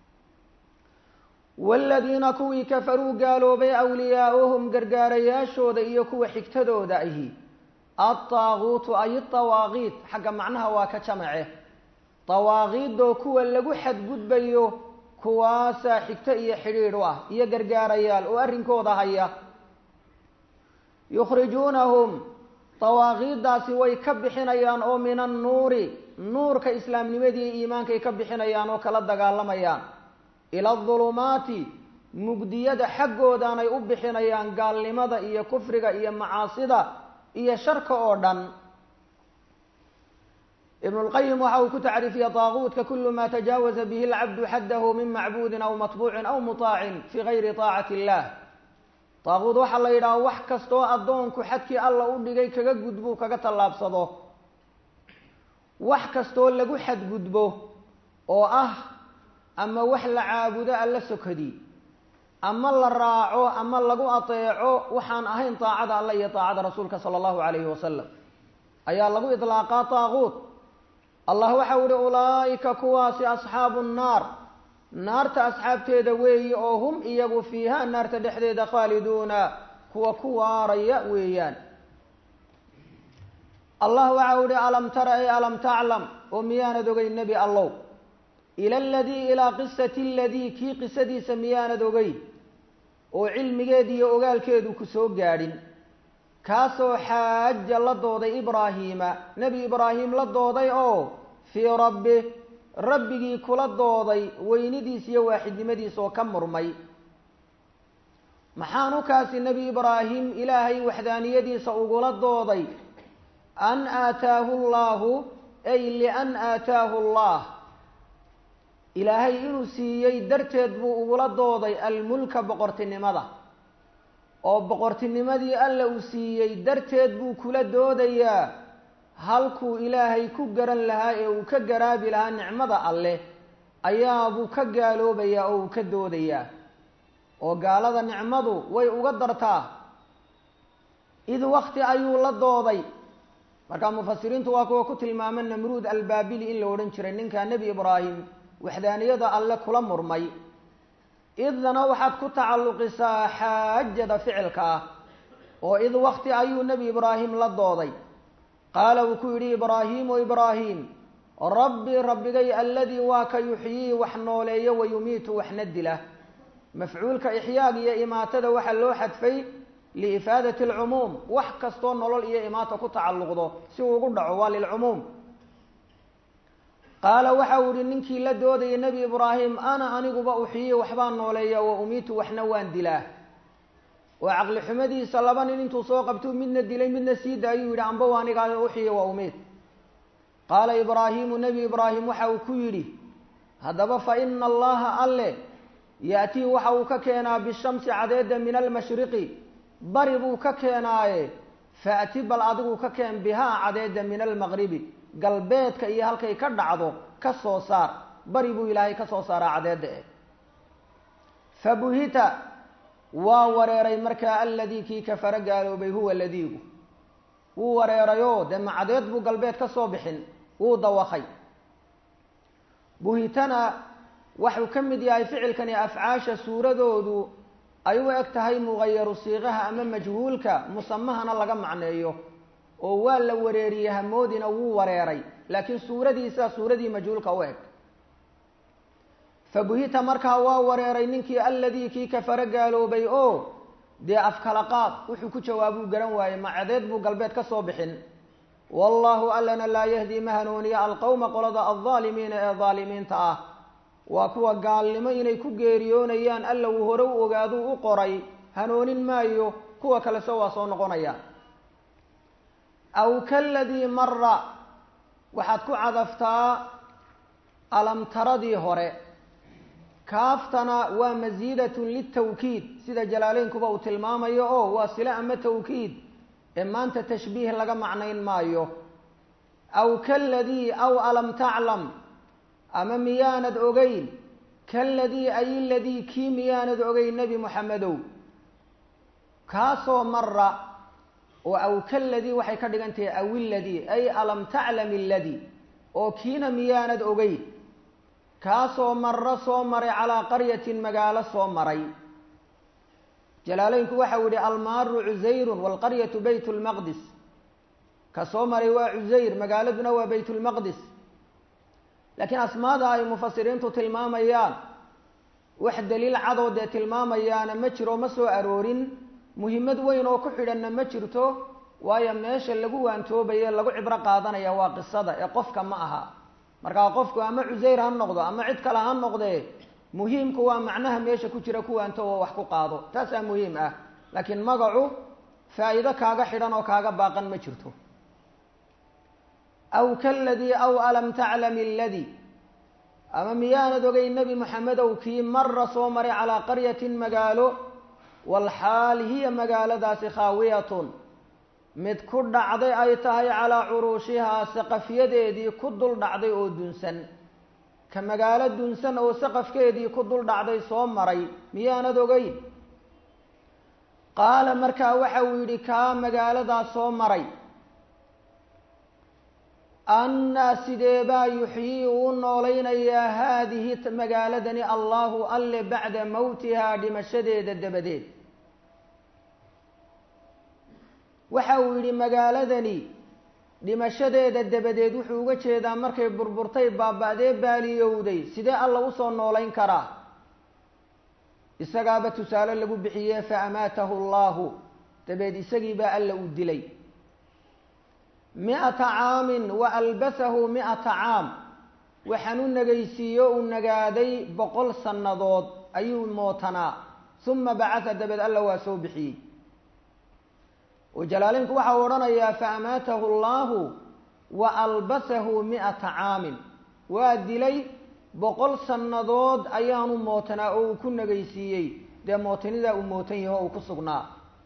waaladiina kuwii kafaruu gaaloobay awliyaauhum gargaarayaashooda iyo kuwa xigtadooda ahi adtaaquutu ay dawaaqiid xagga macnaha waa ka jamace dawaaqiidoo kuwa lagu xadgudbayo kuwaasaa xigto iyo xidhiidh u ah iyo gargaarayaal oo arrinkooda haya yukhrijuunahum dawaaqiiddaasi way ka bixinayaan oo min annuuri nuurka islaamnimadii iimaankay ka bixinayaan oo kala dagaalamayaan ila adulumaati mugdiyada xaggoodaanay u bixinayaan gaalnimada iyo kufriga iyo macaasida iyo sharka oo dhan ibnu lqayim waxa uu ku tacriifiyey daaquudka kulu ma tajaawaza bihi alcabdu xaddahu min macbuudin aw matbuucin aw mutaacin fi gayri taacati illah daaquud waxaa la yidhaha wax kastoo addoonku xadkii alla u dhigay kaga gudbuu kaga tallaabsado wax kastoo lagu xadgudbo oo ah ama wax la caabudo alla sokadi ama la raaco ama lagu ateeco waxaan ahayn taacada alla iyo taacada rasuulka sala allahu calayhi wasalam ayaa lagu idlaaqaa daaquud allah waxau ihi ulaa'ika kuwaasi asxaabu nnaar naarta asxaabteeda weeyi oo hum iyagu fiiha naarta dhexdeeda khaaliduuna kuwa ku waaraya weeyaan allah waxau ihi alam tara ay alam taclam oo miyaanad ogay nebi allow ila aladii ilaa qisati aladii kii qisadiisa miyaanad ogay oo cilmigeed iyo ogaalkeedu ku soo gaadhin kaasoo xaaja la dooday ibraahiima nebi ibraahim la dooday oo fii rabbi rabbigii kula dooday weynidiis iyo waaxidnimadiis oo ka murmay maxaanu kaasi nebi ibraahim ilaahay waxdaaniyadiisa ugula dooday an aataahu llaahu ay lian aataahu allah ilaahay inuu siiyey darteed buu ugula dooday almulka boqortinimada oo boqortinimadii alla uu siiyey darteed buu kula doodayaa halkuu ilaahay ku garan lahaa ee uu ka garaabi lahaa nicmada alleh ayaabuu ka gaaloobayaa oo uu ka doodayaa oo gaalada nicmadu way uga dartaa id wakti ayuu la dooday markaa mufasiriintu waa kuwa ku tilmaama namruud albaabili in la odhan jiray ninkaa nebi ibraahim waxdaaniyada alle kula murmay idna waxaad ku tacalluqisaa xaajada ficilka ah oo id wakti ayuu nebi ibraahim la dooday qaala wuu ku yidhi ibraahiimu ibraahim rabbi rabbigay alladii waa ka yuxyii wax nooleeyo wa yumiitu waxna dila mafcuulka ixyaaga iyo imaatada waxaa loo xadfay liifaadati alcumuum wax kastoo nolol iyo imaata ku tacalluqdo si uu ugu dhaco waa lilcumuum qaala waxa uu ihi ninkii la doodayay nebi ibraahim ana aniguba uxyiyi waxbaan nooleeya wa umiitu waxna waan dilaa oo caqli xumadiisa laba nin intuu soo qabtuu midna dilay midna sii daayuu yidhi amba wa anigaa uxyiya wa umiit qaala ibraahimu nebi ibraahim waxa uu ku yidhi haddaba fa ina allaha alle ya'tii waxa uu ka keenaa bishamsi cadeedda min almashriqi bari buu ka keenaaye faati bal adigu ka keen bihaa cadeedda min almaqribi galbeedka iyo halkay ka dhacdo ka soo saar bari buu ilaahay ka soo saaraa cadeedda eh fabuhita waa wareeray markaa alladii kii kafara gaaloobay huwa ladiigu wuu wareerayoo dee macadeed buu galbeed ka soo bixin wuu dawakay buhitana waxuu ka mid yahay ficilkani afcaasha suuradoodu ay u eg tahay mugayaru siiqaha ama majhuulka musamahana laga macneeyo oo waa la wareeriyey hamoodina wuu wareeray laakiin suuradiisa suuradii majhuulka u eg fabuhita markaa waa wareeray ninkii alladii kii kafara gaaloobay oo dee afkala qaad wuxuu ku jawaabuu garan waayey macadeed buu galbeed ka soo bixin wallaahu allana laa yahdii ma hanuuniya alqowma qolada aldaalimiina ee daalimiinta ah waa kuwa gaalnimo inay ku geeriyoonayaan alla uu hore u ogaaduu u qoray hanoonin maayo kuwa kalese waa soo noqonaya aw kaladii mara waxaad ku cadaftaa alamtaradii hore kaaftana waa masiidatun litawkiid sida jalaaleynkuba uu tilmaamayo oo waa sile ama tawkiid ee maanta tashbiih laga macnayn maayo aw kaladii aw alam taclam ama miyaanad ogeyn kaladii ay ladii kii miyaanad ogeyn nebi moxamedow kaasoo mara oo aw kaladii waxay ka dhigan tahay aw iladii ay alam taclam iladii oo kiina miyaanad ogeyn kaasoo maro soo maray calaa qaryatin magaalo soo maray jalaaleynku waxau yihi almaaru cusayrun waalqaryatu bayt lmaqdis ka soo maray waa cusayr magaaladuna waa bayt lmaqdis laakiin asmaada ay mufasiriintu tilmaamayaan wax daliil cadoo dee tilmaamayaana ma jiro ma soo aroorin muhimmad weyn oo ku xidhanna ma jirto waayo meesha lagu waantoobaye lagu cibro qaadanaya waa qisada ee qofka ma aha markaa qofku ama cusayr ha noqdo ama cid kale ha noqdee muhiimku waa macnaha meesha ku jira kuwaanto oo wax ku qaado taasaa muhiim ah laakiin magacu faa'iido kaaga xidhan oo kaaga baaqan ma jirto aw kaladii aw alam taclam iladii ama miyaanad ogay nebi moxamedow kii mara soo maray calaa qaryatin magaalo walxaal hiya magaaladaasi khaawiyatun mid ku dhacday ay tahay calaa curuushihaa saqafyadeedii ku dul dhacday oo dunsan ka magaalo dunsan oo saqafkeedii ku dul dhacday soo maray miyaanad ogeyn qaala markaa waxa uu yidhi kaa magaaladaa soo maray annaa sideebaa yuxyii uu noolaynayaa haadihi magaaladani allahu alle bacda mowtihaa dhimashadeeda dabadeed waxa uu yidhi magaaladani dhimashadeeda dabadeed wuxuu uga jeedaa markay burburtay baaba-dee baaliyowday sidee alla usoo noolayn karaa isagaaba tusaale lagu bixiye fa amaatahu allahu dabeed isagii baa alla uu dilay mi-ata caamin wa albasahu mi-ata caam waxaan u nagaysiiyo uu nagaaday boqol sannadood ayuu mootanaa uma bacatha dabeed alla waa soo bixiyey oo jalaalinku waxa uu odhanayaa fa amaatahu allahu wa albasahu mi-ata caamin waa dilay boqol sannadood ayaanu mootanaa oo uu ku nagaysiiyey dee mootanidaa uu mootan yaho uu ku sugnaa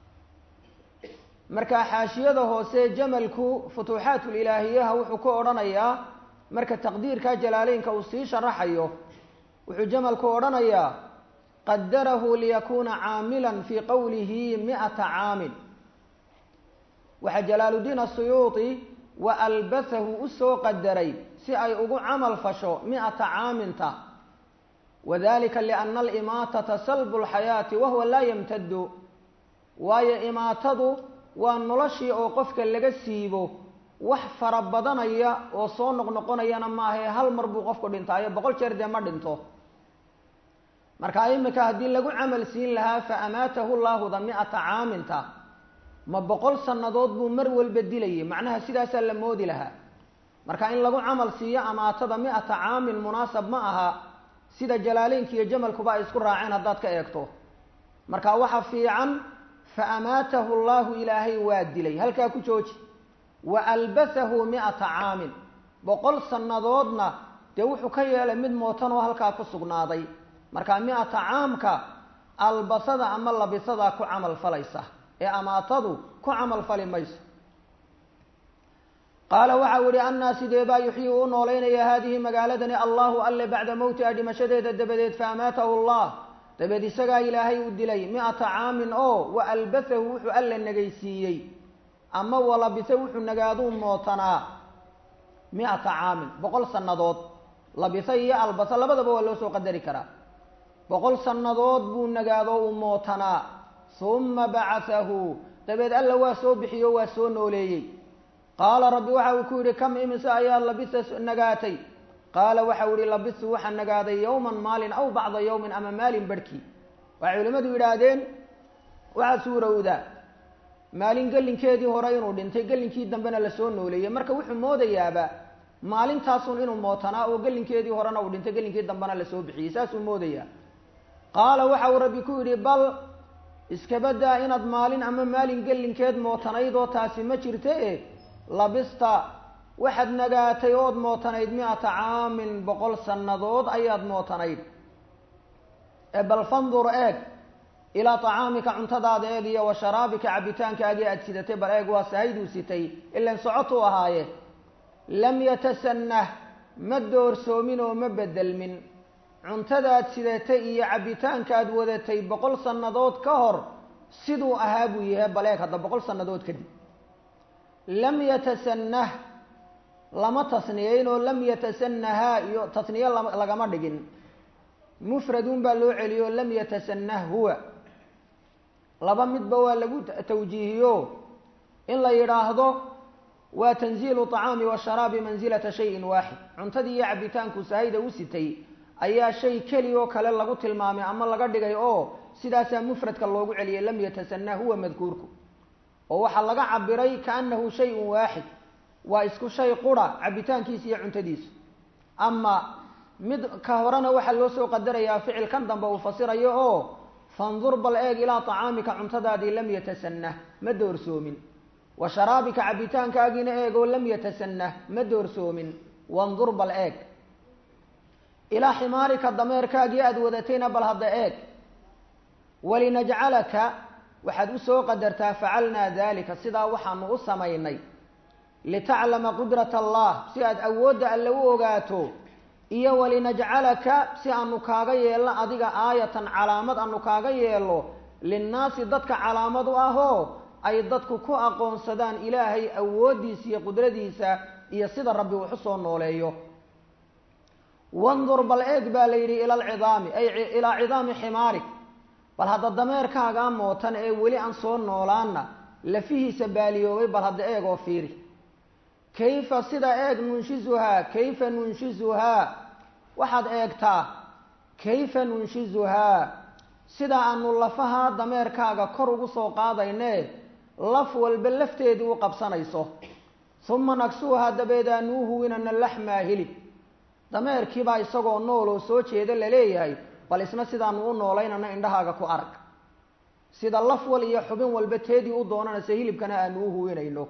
marka xaashiyada hoose jamalku futuuxaatulilaahiyaha wuxuu ku odhanayaa marka taqdiirka jalaaleynka uu sii sharaxayo wuxuu jamalku odhanayaa qadarahu liyakuuna caamilan fii qowlihi mi-ata caamin waxaa jalaaluddiin asuyuuti wa albasahu usoo qadaray si ay ugu camal fasho mi-ata caaminta wadalika liana alimaatata salbu lxayaati wahuwa laa yamtadu waayo imaatadu waa noloshii oo qofka laga siibo wax fara badanaya oo soo noqnoqonayana maahae hal mar buu qofku dhintaayo boqol jeer dee ma dhinto marka imika haddii lagu camal siin lahaa fa amaatahu llaahuda mi-ata caaminta ma boqol sannadood buu mar walba dilayay macnaha sidaasaa la moodi lahaa marka in lagu camal siiyo amaatada mi-ata caamin munaasab ma aha sida jalaaleynka iyo jamalkuba ay isku raaceen haddaad ka eegto marka waxa fiican fa amaatahu allahu ilaahay waa dilay halkaa ku jooji wa albasahu mi-ata caamin boqol sannadoodna dee wuxuu ka yeelay mid mootan oo halkaa ku sugnaaday marka mi-ata caamka albasada ama labisadaa ku camal falaysa ee amaatadu ku camal fali mayso qaala waxau yihi annaa sidee baa yuxyii u noolaynaya haadihi magaaladani allahu alle bacda mowtiha dhimashadeeda dabadeed fa amaatahu allah dabeed isagaa ilaahay u dilay mi-ata caamin oo wa albasahu wuxuu alla nagaysiiyey ama walabise wuxuu nagaaduu mootanaa mi-ata caamin boqol sannadood labise iyo albase labadaba waa loo soo qadari karaa boqol sannadood buu nagaado uu mootanaa uma bacasahu dabeed alla waa soo bixiyo waa soo nooleeyey qaala rabbi waxa uu ku yidhi kam imise ayaa labisa nagaatay qaala waxa u yihi labistu waxaa nagaaday yowman maalin aw bacda yowmin ama maalin barhkii waxay culimmadu yidhaahdeen waxaa suurowda maalin gelinkeedii hore inuu dhintay gelinkii dambena lasoo nooleeyey marka wuxuu moodayaaba maalintaasun inuu mootanaa oo gelinkeedii horena uu dhintay gelinkii dambena lasoo bixiyey saasuu moodayaa qaala waxa uu rabbi ku yidhi bal iskabadaa inaad maalin ama maalin gelinkeed mootanayd oo taasi ma jirta e labista waxaad nagaatay ood mootanayd mi-ata caamin boqol sannadood ayaad mootanayd ee bal fandur eeg ilaa tacaamika cuntadaada eeg iyo wa sharaabika cabitaankaagii aada sidatay bal eeg waa sahayduu sitay ilan socotuu ahaaye lam yatasannah ma doorsoomin oo ma bedelmin cuntadaad sidatay iyo cabitaankaad wadatay boqol sannadood ka hor siduu ahaa buu yahay bal eeg hadda boqol sannadood kadib lam yatasannah lama tasniyeyn oo lam yatasanahaa iyo tasniye lagama dhigin mufradun baa loo celiyo lam yatasanah huwa laba midba waa lagu tawjiihiyo in la yidhaahdo waa tanziilu طacaami washaraabi mansilata shayin waaxid cuntadii iyo cabitaanku sahayda u sitay ayaa shay keli oo kale lagu tilmaamay ama laga dhigay oo sidaasaa mufradka loogu celiyay lam yatasanah huwa madkuurku oo waxaa laga cabiray kaanahu shayun waaxid waa isku shay qura cabitaankiisa iyo cuntadiisu ama mid ka horena waxaa loo soo qadarayaa ficil kan dambe uu fasirayo oo fandur bal eeg ilaa tacaamika cuntadaadii lam yatasanah ma doorsoomin wa sharaabika cabitaankaagiina eeg oo lam yatasanah ma doorsoomin wandur bal eeg ilaa ximaarika dameerkaagii aada wadatayna bal hadda eeg walinajcalaka waxaad usoo qadartaa facalnaa dalika sidaa waxaanu u samaynay litaclama qudrat allah si aad awoodda alle u ogaato iyo walinajcalaka si aanu kaaga yeelno adiga aayatan calaamad aanu kaaga yeelo linnaasi dadka calaamad u ahoo ay dadku ku aqoonsadaan ilaahay awooddiisa iyo qudradiisa iyo sida rabbi wax u soo nooleeyo wandur bal eeg baa la yidhi ila alcidaami ay ilaa cidaami ximaarik bal hadda dameerkaagaa mootan ee weli aan soo noolaana lafihiisa baaliyoobay bal hadda eeg oo fiiri kayfa sida eeg nunshizuhaa kayfa nunshizuhaa waxaad eegtaa kayfa nunshizuhaa sida aanu lafaha dameerkaaga kor ugu soo qaadayne laf walba lafteedii u qabsanayso uma nagsuuhaa dabeed aanuu huwinana laxmaa hilib dameerkiibaa isagoo nool oo soo jeeda laleeyahay bal isna sidaanu u noolaynana indhahaaga ku arag sida laf wal iyo xubin walba teedii u doonanaysa hilibkana aanu u huwinayno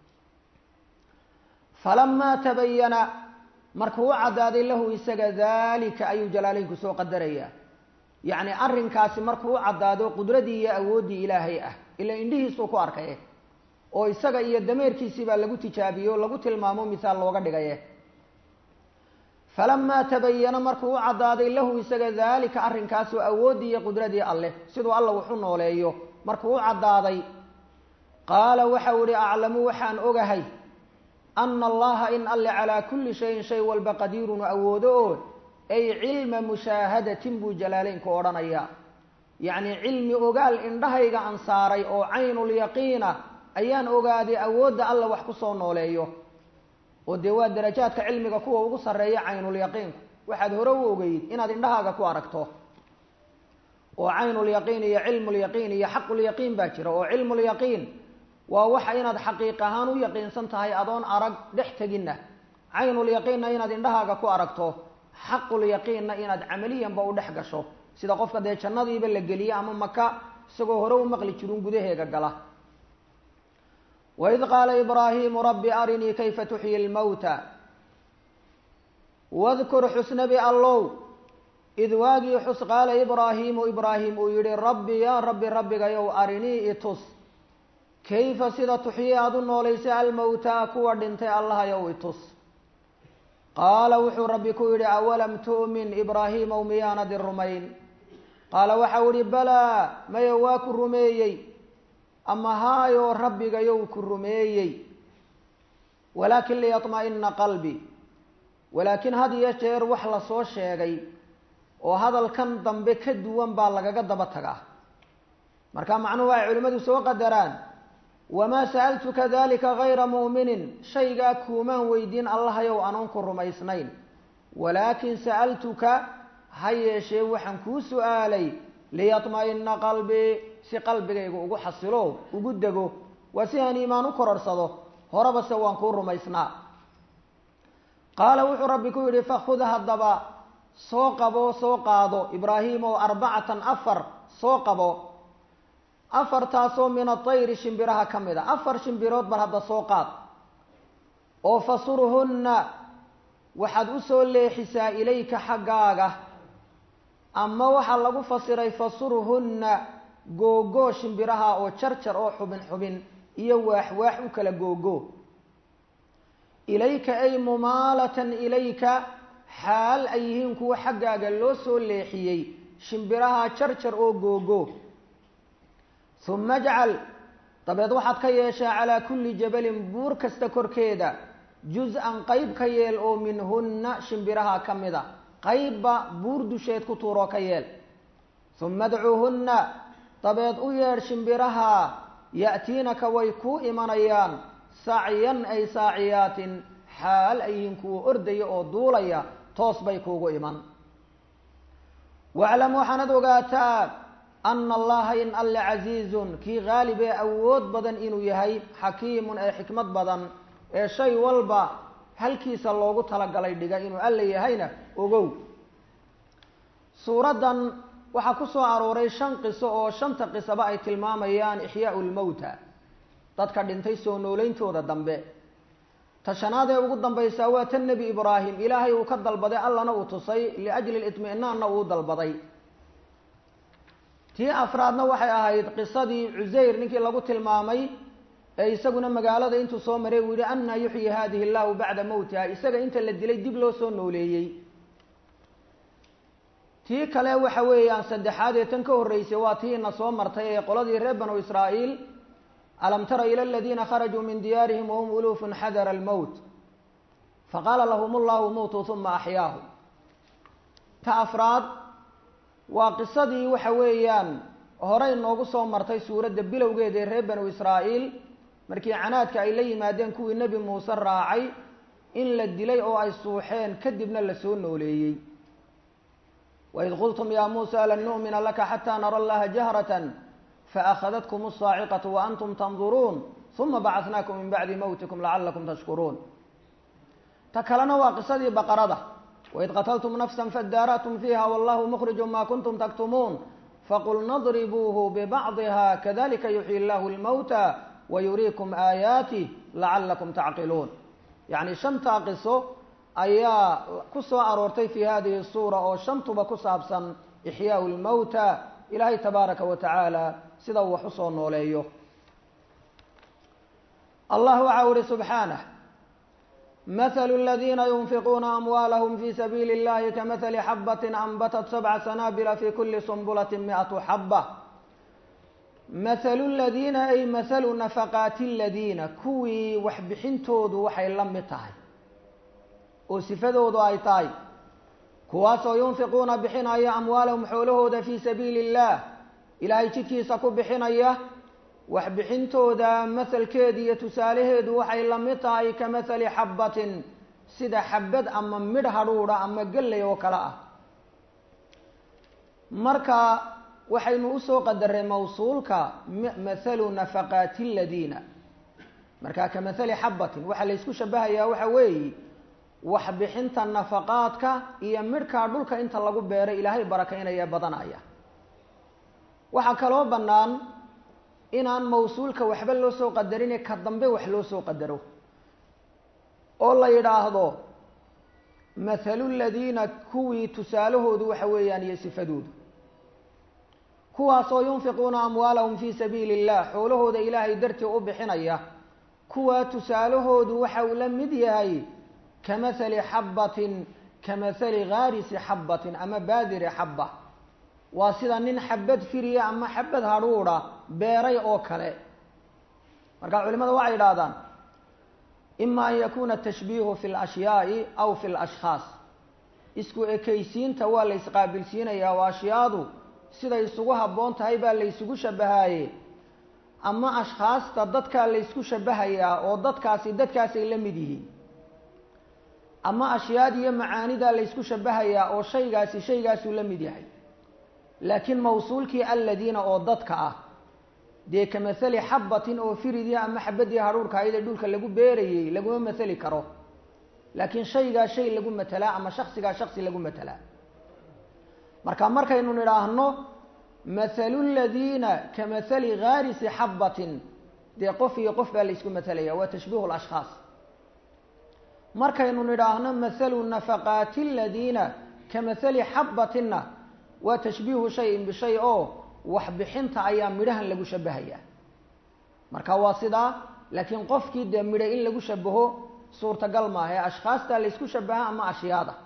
falamaa tabayana markuu u caddaaday lahu isaga daalika ayuu jalaaleynku soo qadarayaa yacni arrinkaasi markuu u caddaado qudradii iyo awooddii ilaahay ah ila indhihiisuu ku arkaye oo isaga iyo dameerkiisii baa lagu tijaabiye o lagu tilmaamo misaal looga dhigaye falamaa tabayana markuu u caddaaday lahu isaga daalika arrinkaasoo awooddii iyo qudradii alleh siduu alla waxu nooleeyo markuu u caddaaday qaala waxau ihi aclamu waxaan ogahay ana allaha in alle calaa kulli shayin shay walba qadiirun awoodo oo ay cilma mushaahadatin buu jalaaleynku odhanayaa yacni cilmi ogaal indhahayga aan saaray oo caynulyaqiina ayaan ogaaday awoodda alla wax ku soo nooleeyo oo dee waa darajaadka cilmiga kuwa ugu sarreeya caynulyaqiinku waxaad hore u ogeyd inaad indhahaaga ku aragto oo caynulyaqiin iyo cilmulyaqiin iyo xaqulyaqiin baa jira oo cilmulyaqiin waa waxa inaad xaqiiq ahaan u yaqiinsan tahay adoon arag dhex teginna caynulyaqiinna inaad indhahaaga ku aragto xaqulyaqiinna inaad camaliyanba u dhex gasho sida qofka dee jannadiiba la geliye ama maka isagoo hore u maqli jirun gudaheega gala waid qaala ibraahimu rabbi arinii kayfa tuxyi lmawta wadkur xusnabi allow id waagii xus qaala ibraahimu ibraahim uu yihi rabbi yaa rabbi rabbigayow arinii itus kayfa sida tuxyi aada u noolaysay almawtaa kuwa dhintay allahayow itus qaala wuxuu rabbi ku yidhi awalam tu'min ibraahiimow miyaanadi rumayn qaala waxau ihi balaa maya waa ku rumeeyey ama haayoo rabbigayow ku rumeeyey walaakin liyatma'ina qalbi walaakiin had iyo jeer wax lasoo sheegay oo hadalkan dambe ka duwan baa lagaga daba tagaa marka macnuhu ay culimmadu soo qadaraan wamaa sa'altuka dalika gayra mu'minin shaygaa kuumaan weydiin allahayow anoon ku rumaysnayn walaakin sa'altuka ha yeeshee waxaan kuu su'aalay liyatma'ina qalbii si qalbigayga ugu xasilo ugu dego waa si aan iimaan u kororsado horeba se waan kuu rumaysnaa qaala wuxuu rabbi ku yidhi fakhud haddaba soo qabo soo qaado ibraahim oo arbacatan afar soo qabo afartaasoo min atayri shimbiraha ka mid a afar shimbirood bar hadda soo qaad oo fasurhunna waxaad u soo leexisaa ilayka xaggaaga ama waxaa lagu fasiray fasurhunna googoo shimbiraha oo jarjar oo xubin xubin iyo waax waax u kala googo ilayka ay mumaalatan ilayka xaal ay yihiin kuwa xaggaaga loo soo leexiyey shimbiraha jarjar oo googo uma ajcal dabeed waxaad ka yeeshaa calaa kulli jabalin buur kasta korkeeda juz-an qeyb ka yeel oo minhunna shimbiraha ka mid a qeybba buur dusheed ku tuuroo ka yeel uma adcuuhunna dabeed u yeedh shimbiraha ya'tiinaka way kuu imanayaan sacyan ay saaciyaatin xaal ay yihiin kuwa ordaya oo duulaya toos bay kuugu iman waclam waxaanad ogaataa ana allaha in alle casiizun kii haalib ee awood badan inuu yahay xakiimun ee xikmad badan ee shay walba halkiisa loogu talagalay dhiga inuu alle yahayna ogow suuraddan waxaa ku soo arooray shan qiso oo shanta qisaba ay tilmaamayaan ixyaau lmowta dadka dhintay soo nooleyntooda dambe ta shanaad ee ugu dambaysaa waa tan nebi ibraahim ilaahay uu ka dalbaday allana uu tusay liajli litminaanna uu dalbaday tii afraadna waxay ahayd qisadii cusayr ninkii lagu tilmaamay ee isaguna magaalada intuu soo maray uu yihi anna yuxyi hadihi llahu bacda mowtiha isaga inta la dilay dib loo soo nooleeyey tii kale waxa weeyaan saddexaad ee tan ka horreysay waa tii ina soo martay ee qoladii reer banu israa'iil alam tara ila aladiina kharajuu min diyaarihim wahum uluufun xadara almowt faqaala lahum allahu muutuu uma axyaahu ta afraad waa qisadii waxa weeyaan horey noogu soo martay suuradda bilowgeeda ee reer banu israa'iil markii canaadka ay la yimaadeen kuwii nebi muuse raacay in la dilay oo ay suuxeen kadibna la soo nooleeyey waid qultum ya muusa lan nu'mina laka xataa nara allaha jahratan faakhadatkum asaaciqatu waantum tanduruun uma bacatnaakum min bacdi mowtikum lacalakum tashkuruun ta kalena waa qisadii baqarada waid qatltum nafsa fadaaratum fiiha wallahu mukhriju ma kuntum taktumuun faqulna dribuuhu bibacdiha kadalika yuxyi llahu lmowta wayuriikum aayaatih lacalakum tacqiluun yacni shantaa qiso ayaa ku soo aroortay fi hadihi suura oo shantuba ku saabsan ixyaau lmowta ilaahay tabaaraka wa tacaala sida uu wax usoo nooleeyo allah waxa u ihi subxaanah مثل الذين ينفقون أموالهم في سبيل الله كمثل حبة أنبتت سبع سنابل في كل سنبلة مئة حبة مثل الذين أي مثل نفقات الذين كوي وحبحنتود وحي لمتاي وصفدود أي تاي كواسو ينفقون بحنايا أموالهم حولهود في سبيل الله إلهي تكي سكو بحنايا waxbixintooda mahalkeeda iyo tusaalaheedu waxay la mid tahay ka mathali xabbatin sida xabad ama midh hadhuudha ama gelley oo kale ah marka waxaynu usoo qadaray mawsuulka mathalu nafaqaati aladiina marka ka mathali xabbatin waxaa laysku shabahayaa waxa weeye waxbixinta nafaqaadka iyo midhkaa dhulka inta lagu beeray ilaahay barakaynaya badanaya waxaa kaloo bannaan inaan mawsuulka waxba loo soo qadarine ka dambe wax loo soo qadaro oo la yidhaahdo mathalu ladiina kuwii tusaalahoodu waxa weeyaan iyo sifadoodu kuwaasoo yunfiquuna amwaalahum fii sabiili illah xoolahooda ilaahay dartii u bixinaya kuwaa tusaalahoodu waxa uu la mid yahay ka mathali xabbatin ka mathali ghaarisi xabbatin ama baadiri xabba waa sida nin xabad firiya ama xabad hadhuudha beeray oo kale marka culimada waxay yidhahdaan ima an yakuna tashbiihu fi lashyaai aw fi lashkhaas isku ekaysiinta waa la ysqaabilsiinayaa oo ashyaadu siday isugu habboon tahay baa la ysugu shabahaye ama ashkhaasta dadkaa la ysku shabahayaa oo dadkaasi dadkaasay la mid yihiin ama ashyaad iyo macaanidaa la ysku shabahayaa oo shaygaasi shaygaasuu la mid yahay laakiin mawsuulkii aladiina oo dadka ah dee ka mathali xabatin oo firidii ama xabadii hadhuurka ahayd ee dhulka lagu beerayey laguma mathali karo laakiin shaygaa shay lagu matelaa ama shaksigaa shaksi lagu matelaa marka markaynu nidhaahno mathalu ladiina ka mathali ghaarisi xabatin dee qof iyo qof baa la isku matalaya waa tashbiihu lashkhaas markaynu nidhaahno mathalu nafaqaati aladiina ka mathali xabatinna waa tashbiihu shayin bishay oo waxbixinta ayaa midhahan lagu shabahayaa marka waa sidaa laakiin qofkii dee midho in lagu shabaho suurtagal maaha ee ashkhaastaa la ysku shabaha ama ashyaada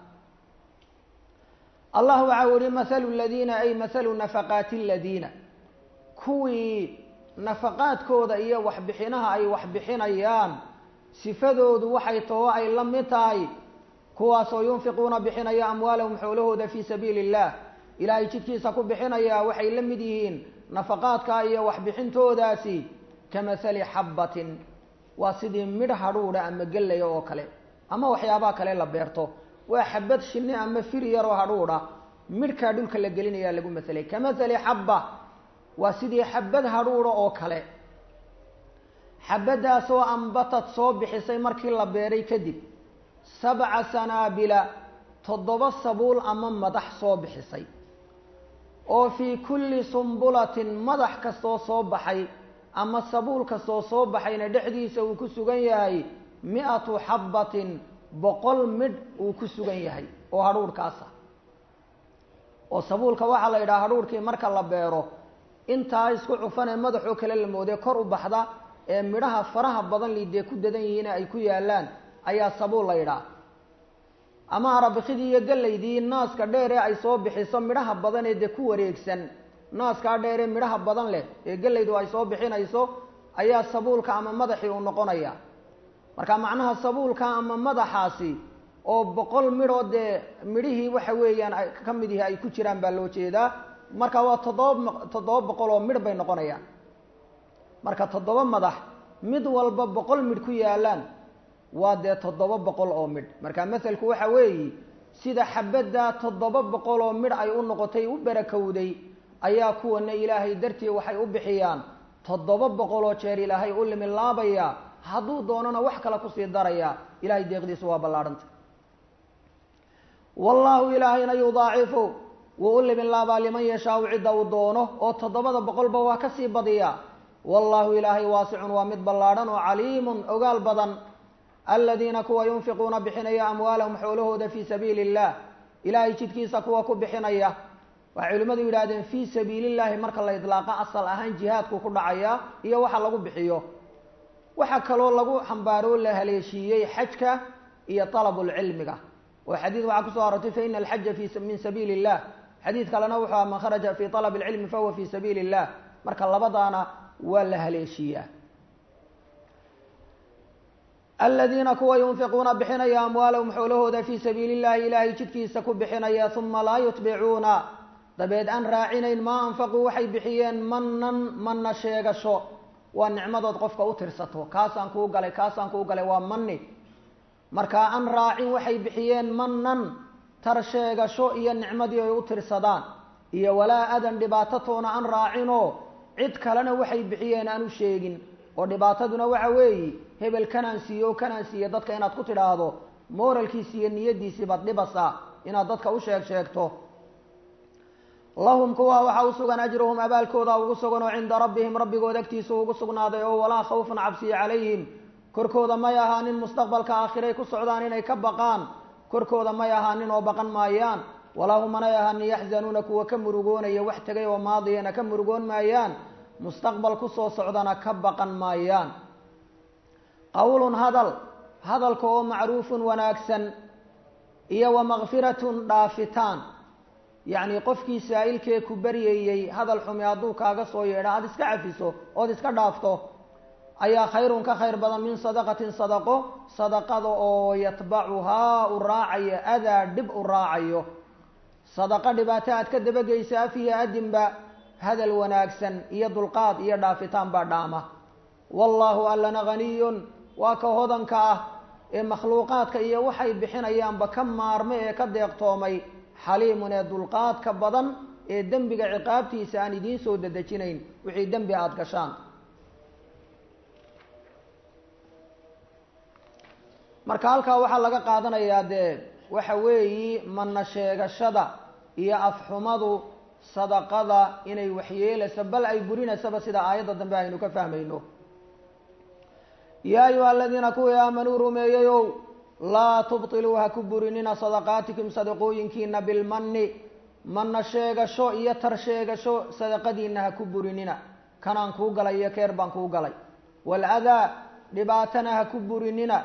allah waxa u yihi mathalu ladiina ay mathalu nafaqaati aladiina kuwii nafaqaadkooda iyo waxbixinaha ay waxbixinayaan sifadoodu waxay taho ay la mid tahay kuwaasoo yunfiquuna bixinaya amwaalahum xoolahooda fii sabiili illah ilaahay jidkiisa ku bixinaya waxay la mid yihiin nafaqaadka iyo waxbixintoodaasi ka mathali xabbatin waa sidii midh hadhuudha ama gellaya oo kale ama waxyaabaha kale la beerto waa xabad shinni ama fir yaroo hadhuudha midhkaa dhulka la gelinayaa lagu mathalay ka mathali xabba waa sidii xabad hadhuudha oo kale xabaddaasoo ambatad soo bixisay markii la beeray kadib sabca sanaabila toddoba sabuul ama madax soo bixisay oo fii kulli sumbulatin madax kastoo soo baxay ama sabuul kastoo soo baxayna dhexdiisa uu ku sugan yahay mi-atu xabbatin boqol midh uu ku sugan yahay oo hadhuurhkaasa oo sabuulka waxaa la yidhaha hadhuurhkii marka la beero intaa isku cufan ee madaxoo kale la moodee kor u baxda ee midhaha faraha badan liidee ku dadan yihiine ay ku yaalaan ayaa sabuul la yidhaha ama arabikidii iyo gallaydii naaska dheer ee ay soo bixiso midhaha badan ee dee ku wareegsan naaskaa dheer ee midhaha badan leh ee gallaydu ay soo bixinayso ayaa sabuulka ama madaxii uu noqonaya marka macnaha sabuulka ama madaxaasi oo boqol midhoo dee midhihii waxa weeyaan ka mid yihi ay ku jiraan baa loo jeedaa marka waa toddoba toddoba boqol oo midh bay noqonayaan marka toddoba madax mid walba boqol midh ku yaalaan waa dee toddoba boqol oo midh marka masalku waxa weeyi sida xabadda toddoba boqol oo midh ay u noqotay u barakowday ayaa kuwana ilaahay dartii waxay u bixiyaan toddoba boqol oo jeer ilaahay u limilaabaya hadduu doonana wax kale kusii daraya ilahay deeqdiisu waa ballaahanta wallaahu ilaahayna yudaacifu wuu u liminlaabaa liman yashaau cidda uu doono oo toddobada boqolba waa kasii badiya wallaahu ilaahay waasicun waa mid ballaadhan oo caliimun ogaal badan aladiina kuwa yunfiquuna bixinaya amwaalahum xoolahooda fii sabiili illah ilaahay jidkiisa kuwa ku bixinaya waxay culimmadu yidhahdeen fii sabiilillahi marka la idlaaqa asal ahaan jihaadku ku dhacaya iyo waxa lagu bixiyo waxaa kaloo lagu xambaaro la haleeshiiyey xajka iyo talabulcilmiga oo xadiid waxaa kusoo arortay fa ina alxaja fi min sabiili illah xadiid kalena wuxuu aha man kharaja fi talab alcilmi fahuwa fi sabiili illah marka labadaana waa la haleeshiiyaa aladiina kuwa yunfiquuna bixinaya amwaalahum xoolahooda fii sabiili illahi ilaahay jidkiisa ku bixinaya uma laa yutbicuuna dabeed aan raacinayn maa anfaquu waxay bixiyeen manan manna sheegasho waa nicmadood qofka u tirsato kaasaan kuu galay kaasaan kuu galay waa mani markaa aan raacin waxay bixiyeen manan tar sheegasho iyo nicmadii ay u tirsadaan iyo walaa adan dhibaatatoona aan raacinoo cid kalena waxay bixiyeen aan u sheegin oo dhibaataduna waxa weeyi hebel kanaan siiyo o kanaan siiye dadka inaad ku tidhaahdo mooralkiisi iyo niyadiisii baad dhibasaa inaad dadka u sheeg sheegto lahum kuwa waxaa u sugan ajruhum abaalkooda ugu sugan oo cinda rabbihim rabbigood agtiisa ugu sugnaaday oo walaa khawfun cabsiya calayhim korkooda may ahaanin mustaqbalka aakhiray ku socdaan inay ka baqaan korkooda may ahaanin oo baqan maayaan walaa hum manay ahaanin yaxzanuuna kuwa ka murugoonaya wax tegay oo maadiyana ka murugoon maayaan mustaqbal kusoo socdana ka baqan maayaan qowlun hadal hadalka oo macruufun wanaagsan iyo wa makfiratun dhaafitaan yacni qofkii saa-ilkee ku baryayey hadal xumi hadduu kaaga soo yeedha aada iska cafiso ood iska dhaafto ayaa khayrun ka khayr badan min sadaqatin sadaqo sadaqada oo yatbacuhaa u raacayo adaa dhib u raacayo sadaqo dhibaato aad ka dabageysa afiya adinba hadal wanaagsan iyo dulqaad iyo dhaafitaan baa dhaama wallaahu allana haniyun waa ka hodanka ah ee makhluuqaadka iyo waxay bixinayaanba ka maarmay ee ka deeqtoomay xaliimun ee dulqaadka badan ee dembiga ciqaabtiisa aan idiin soo dedejinayn wixii dembi aada gashaan marka halkaa waxaa laga qaadanayaa dee waxa weeyi mana sheegashada iyo afxumadu sadaqada inay waxyeelayso bal ay burinaysaba sida aayadda dambe aynu ka fahmayno yaa ayuha aladiina kuwii aamanuu rumeeyeyow laa tubtiluu ha ku burinina sadaqaatikum sadaqooyinkiina bilmanni mana sheegasho iyo tar sheegasho sadaqadiina ha ku burinina kanaan kuu galay iyo keer baan kuu galay waaladaa dhibaatana ha ku burinina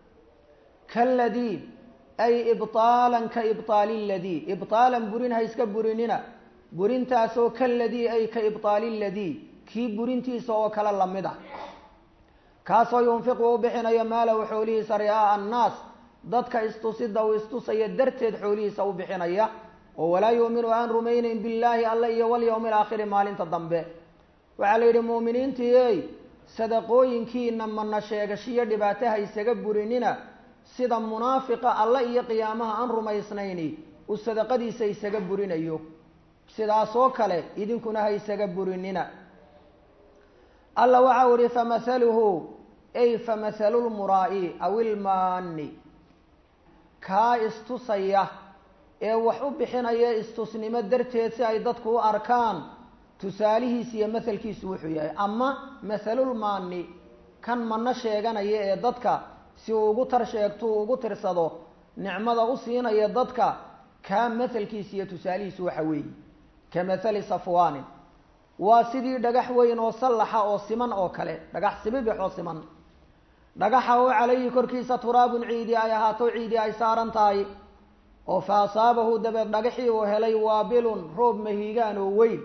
kaladii ay ibطaalan ka ibطaali ladii ibطaalan burin ha iska burinina burintaasoo kaladii ay ka ibطaali ladii kii burintiisa oo kale lamid ah kaasoo yunfiqu u bixinayo maalahu xoolihiisa ri'aa'a annaas dadka istusida uu istusaya darteed xoolihiisa u bixinaya oo walaa yuuminu aan rumaynayn billaahi alle iyo walyowmi alaakhiri maalinta dambe waxaa la yidhi muuminiintii ey sadaqooyinkiina mana sheegashiyo dhibaataha isaga burinina sida munaafiqa alle iyo qiyaamaha aan rumaysnayni uu sadaqadiisa isaga burinayo sidaasoo kale idinkuna ha isaga burinina alla waxau ihi famahaluhu ay famahalu lmuraa'i aw ilmaani kaa istusaya ee wax u bixinaya istusnimo darteed si ay dadku u arkaan tusaalihiis iyo mahalkiisu wuxuu yahay ama mahalulmaani kan mana sheeganaya ee dadka si uu ugu tar sheegto uu ugu tirsado nicmada u siinaya dadka kaa mahalkiisa iyo tusaalihiisu waxa weeye ka mahali safwaanin waa sidii dhagax weyn oo sallaxa oo siman oo kale dhagax sibibix oo siman dhagaxa oo calayhi korkiisa turaabun ciidi ay ahaato ciidi ay saaran tahay oo fa asaabahu dabeed dhagaxii uu helay waabilun roob mahiigaan oo weyn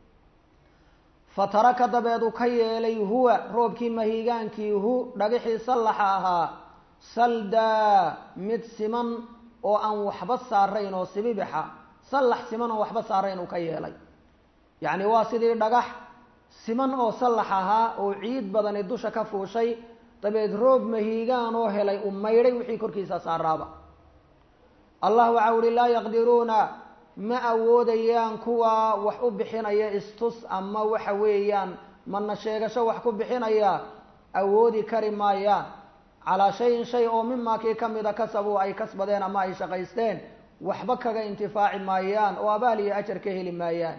fa taraka dabeed uu ka yeelay huwa roobkii mahiigaankii hu dhagaxii sallaxa ahaa saldaa mid siman oo aan waxba saarayn oo sibibixa sallax siman oo waxba saarayn uu ka yeelay yacni waa sidii dhagax siman oo sallax ahaa oo ciid badani dusha ka fuushay dabeed roob mahiigaan oo helay u maydhay wixii korkiisa saaraaba allah waxau uhi laa yaqdiruuna ma awoodayaan kuwa wax u bixinaya istus ama waxa weeyaan mana sheegasho wax ku bixinaya awoodi kari maayaan calaa shayin shay oo mimaa kii ka mida kasabuu ay kasbadeen ama ay shaqaysteen waxba kaga intifaaci maayaan oo abaal iyo ajar ka heli maayaan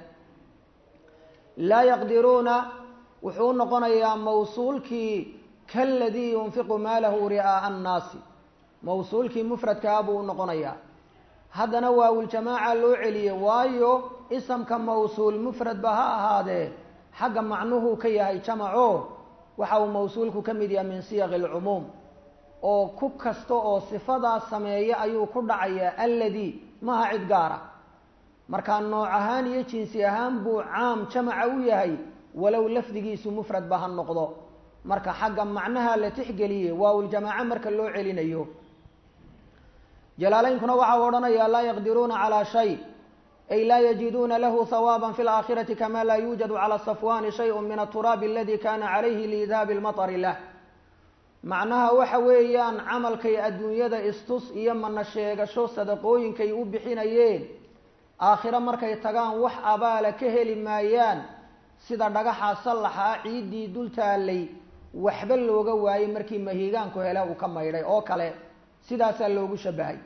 laa yaqdiruuna wuxuu noqonayaa mawsuulkii kaladii yunfiqu maalahu ri'aa'a annaasi mawsuulkii mufradkaa buu unoqonayaa haddana waawuljamaaca loo celiyey waayo isamka mawsuul mufradba ha ahaadee xagga macnuhuu ka yahay jamaco waxa uu mawsuulku ka mid yahay min siyaqi alcumuum oo ku kasta oo sifadaa sameeya ayuu ku dhacayaa alladii maha cid gaara markaa nooc ahaan iyo jinsi ahaan buu caam jamaca u yahay walow lafdigiisu mufradba ha noqdo marka xagga macnaha la tixgeliyey waawuljamaaco marka loo celinayo jalaalaynkuna waxau odhanayaa laa yaqdiruuna calaa shay ay laa yajiduuna lahu hawaaban fi laakhirati kama laa yuujadu cala safwani shayun min aturaabi aladi kana calayhi liidaabi lmatari lah macnaha waxa weeyaan camalkay adduunyada istus iyo mana sheegasho sadaqooyinkay u bixinayeen aakhiro markay tagaan wax abaala ka heli maayaan sida dhagaxa sallaxa ah ciiddii dul taallay waxba looga waayey markii mahiigaanku hele uu ka maydhay oo kale sidaasaa loogu shabahay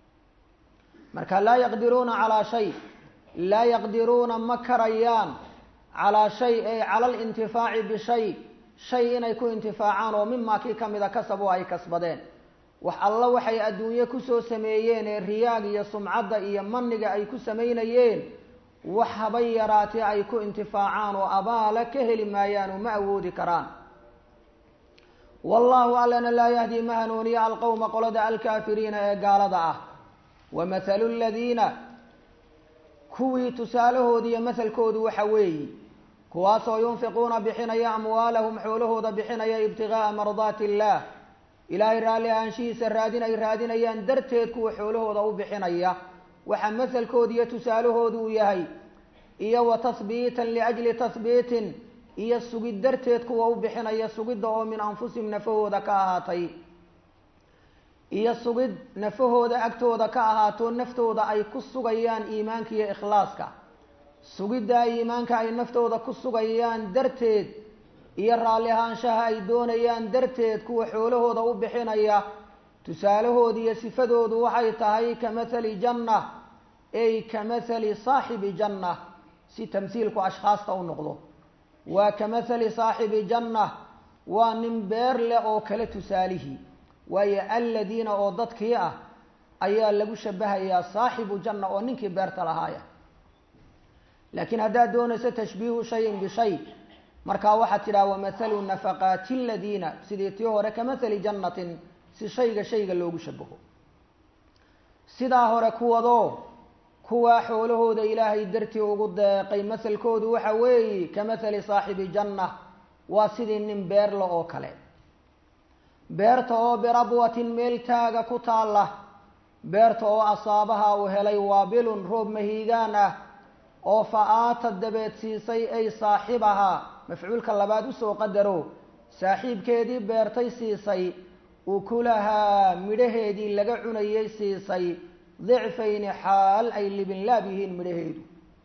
marka laa yaqdiruuna calaa shay laa yaqdiruuna ma karayaan calaa shay ay cala alintifaaci bishay shay inay ku intifaacaan oo mimaa kii kamida kasab oo ay kasbadeen wax alla waxay adduunye kusoo sameeyeen ee riyaag iyo sumcadda iyo maniga ay ku samaynayeen wax habay yaraatee ay ku intifaacaan oo abaala ka heli maayaan oo ma awoodi karaan wallahu allana laa yahdi ma hanuuniya alqowma qolada alkaafiriina ee gaalada ah wa mathalu ladiina kuwii tusaalahoodi iyo mahalkoodu waxa weeyi kuwaasoo yunfiquuna bixinaya amwaalahum xoolahooda bixinaya ibtigaaa mardaati illaah ilaahay raalli ahaanshihiisa raadin ay raadinayaan darteed kuwa xoolahooda u bixinaya waxa mahalkooda iyo tusaalahoodu uu yahay iyo wa tahbiitan liajli tahbiitin iyo sugid darteed kuwa u bixinaya sugidda oo min anfusihim nafahooda ka ahaatay iyo sugid nafahooda agtooda ka ahaato naftooda ay ku sugayaan iimaanka iyo ikhlaaska sugidda iimaanka ay naftooda ku sugayaan darteed iyo raalli ahaanshaha ay doonayaan darteed kuwa xoolahooda u bixinaya tusaalahooda iyo sifadoodu waxay tahay ka mathali janna ay ka mathali saaxibi janna si tamhiilku ashkhaasta u noqdo waa ka mathali saaxibi janna waa nin beer leh oo kale tusaalihii waayo alladiina oo dadkii ah ayaa lagu shabahayaa saaxibu janna oo ninkii beerta lahaaya laakiin haddaad doonayso tashbiihu shayin bishay markaa waxaad tidhaha wamathalu nafaqaati aladiina sidii tii hore ka mathali jannatin si shayga shayga loogu shabaho sidaa hore kuwadoo kuwaa xoolahooda ilaahay dartii ugu deeqay masalkoodu waxa weeye ka mathali saaxibi janna waa sidii nin beerla oo kale beerta oo birabwatin meel taaga ku taalla beerta oo asaabaha uu helay waabilun roob mahiigaan ah oo fa aata dabeed siisay ay saaxibahaa mafcuulka labaad usoo qadaro saaxiibkeedii beertay siisay ukulahaa midhaheedii laga cunayay siisay dicfayni xaal ay libinlaab yihiin midhaheedu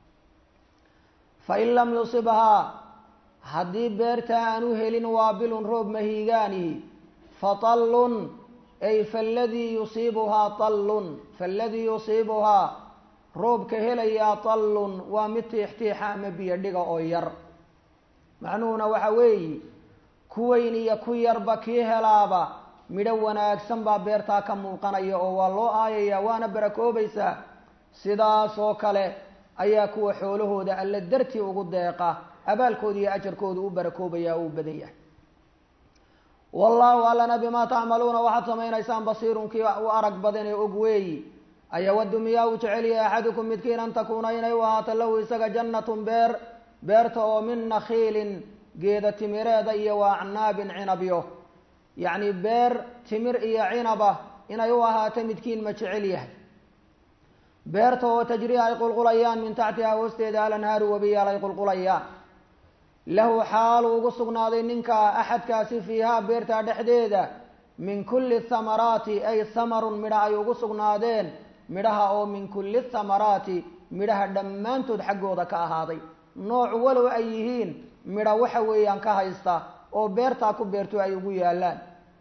fa in lam yusibhaa haddii beerta aanu helin waabilun roob mahiigaanihi fa tallun ay faladii yusiibuhaa tallun faladii yusiibuhaa roobka helayaa tallun waa mid tiixtiixa ama biyo dhiga oo yar macnuhuna waxa weeye ku weyn iyo ku yarba kii helaaba midho wanaagsan baa beertaa ka muuqanaya oo waa loo aayayaa waana barakoobaysaa sidaas oo kale ayaa kuwa xoolahooda alla dartii ugu deeqa abaalkooda iyo ajarkooda u barakoobaya uu badan yahay wallaahu allana bimaa tacmaluuna waxaad samaynaysaan basiirun kii u arag badan ee og weeyi ayawadu miyaa uu jecel yahay axadukum midkiin an takuuna inay u ahaato lahu isaga jannatun beer beerta oo min nakhiilin geeda timireeda iyo wa acnaabin cinabyo yacni beer timir iyo cinaba inay u ahaato midkiin ma jecel yahay beerta oo tajrii ay qulqulayaan min taxtihaa hoosteeda alanhaaru wabiyaal ay qulqulayaan lahu xaalu ugu sugnaaday ninka axadkaasi fiihaa beertaa dhexdeeda min kulli thamaraati ay hamarun midha ay ugu sugnaadeen midhaha oo min kulli thamaraati midhaha dhammaantood xaggooda ka ahaaday nooc walow ay yihiin midha waxa weeyaan ka haysta oo beertaa ku beerto ay ugu yaallaan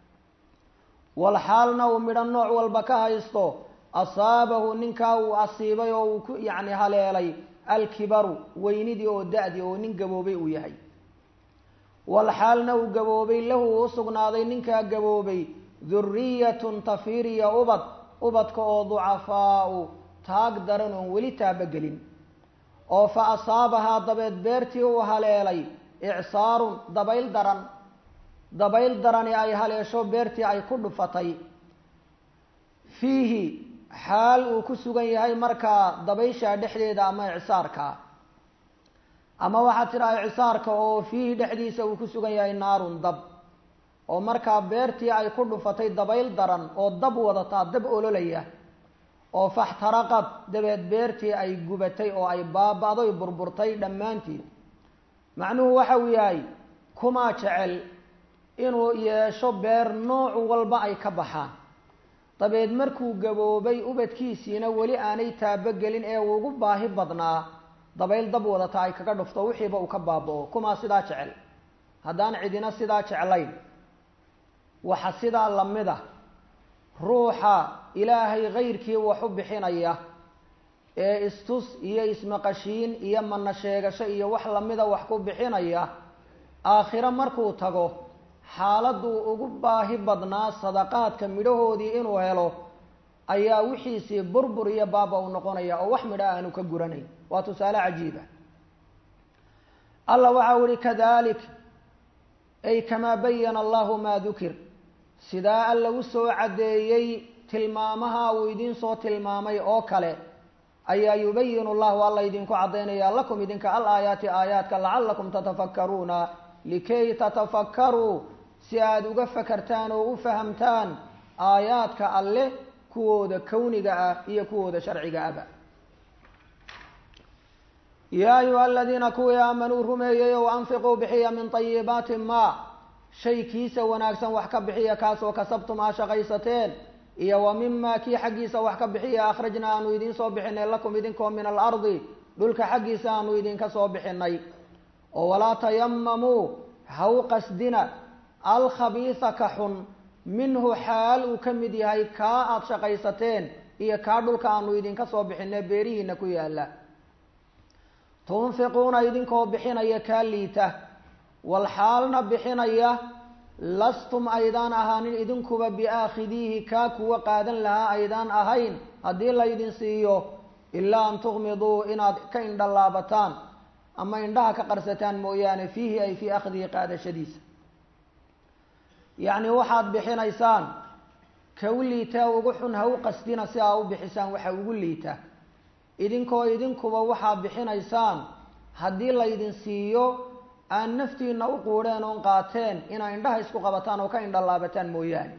wal xaalna uu midho nooc walba ka haysto asaabahu ninkaa uu asiibay oo uu ku yacni haleelay alkibaru weynidii oo da-di oo nin gaboobay uu yahay wal xaalna uu gaboobay lahu uu sugnaaday ninkaa gaboobay duriyatun tafiiriya ubad ubadka oo ducafaau taag daran oon weli taabagelin oo fa asaabahaa dabeed beertii uu haleelay icsaarun dabayl daran dabayl darani ay haleesho beertii ay ku dhufatay fiihi xaal uu ku sugan yahay markaa dabayshaa dhexdeeda ama icsaarka ama waxaad tidhaha icsaarka oo fiihi dhexdiisa uu ku sugan yahay naarun dab oo markaa beertii ay ku dhufatay dabayl daran oo dab wadataa dab ololaya oo faxtaraqad dabeed beertii ay gubatay oo ay baaba-doy burburtay dhammaanteed macnuhu waxa uu yahay kumaa jecel inuu yeesho beer nooc walba ay ka baxaan dabeed markuu gaboobay ubadkiisiina weli aanay taabogelin ee uu ugu baahi badnaa dabayl dab wadata ay kaga dhufto wixiiba uu ka baaba-o kumaa sidaa jecel haddaan cidina sidaa jeclayn waxa sidaa lamid a ruuxa ilaahay kayrkii wax u bixinaya ee istus iyo ismaqashiin iyo mana sheegasho iyo wax lamida wax ku bixinaya aakhiro markuu tago xaaladuu ugu baahi badnaa sadaqaadka midhahoodii inuu helo ayaa wixiisii burbur iyo baaba u noqonaya oo wax midha aanu ka guranayn waa tusaale cajiiba allah waxau ihi kadalik ay kamaa bayana allahu maa dukir sidaa alla u soo caddeeyey tilmaamaha uu idiin soo tilmaamay oo kale ayaa yubayinu llahu alla idinku caddaynaya lakum idinka al aayaati aayaadka lacalakum tatafakkaruuna likay tatafakkaruu si aada uga fakartaan oo u fahamtaan aayaadka alle kuwooda kowniga ah iyo kuwooda sharciga aba yaa ayuha aladiina kuwii aamanuu rumeeyey ow anfiquu bixiya min tayibaati maa shay kiisa wanaagsan wax ka bixiya kaasoo kasabtum aa shaqaysateen iyo wa mima kii xaggiisa wax ka bixiya akhrajna aanu idiin soo bixinay lakum idinkoo min alardi dhulka xaggiisa aanu idinka soo bixinay oo walaa tayamamuu ha u qasdina alkhabiisa ka xun minhu xaal uu ka mid yahay kaa aada shaqaysateen iyo kaa dhulka aanu idinka soo bixinay beerihiina ku yaalla tunfiquuna idinkoo bixinaya kaa liita wal xaalna bixinaya lastum aydaan ahaanin idinkuba biaakhidiihi kaa kuwa qaadan lahaa aydaan ahayn haddii laydin siiyo ilaa an tuqmiduu inaad ka indhalaabataan ama indhaha ka qarsataan mooyaane fiihi ay fii akhdihi qaadashadiisa yacni waxaad bixinaysaan ka u liitaa ugu xun ha u qasdina si aa u bixisaan waxa ugu liita idinkoo idinkuba waxaad bixinaysaan haddii laydin siiyo aan naftiina u quudheen oon qaateen inaa indhaha isku qabataan oo ka indhalaabataan mooyaane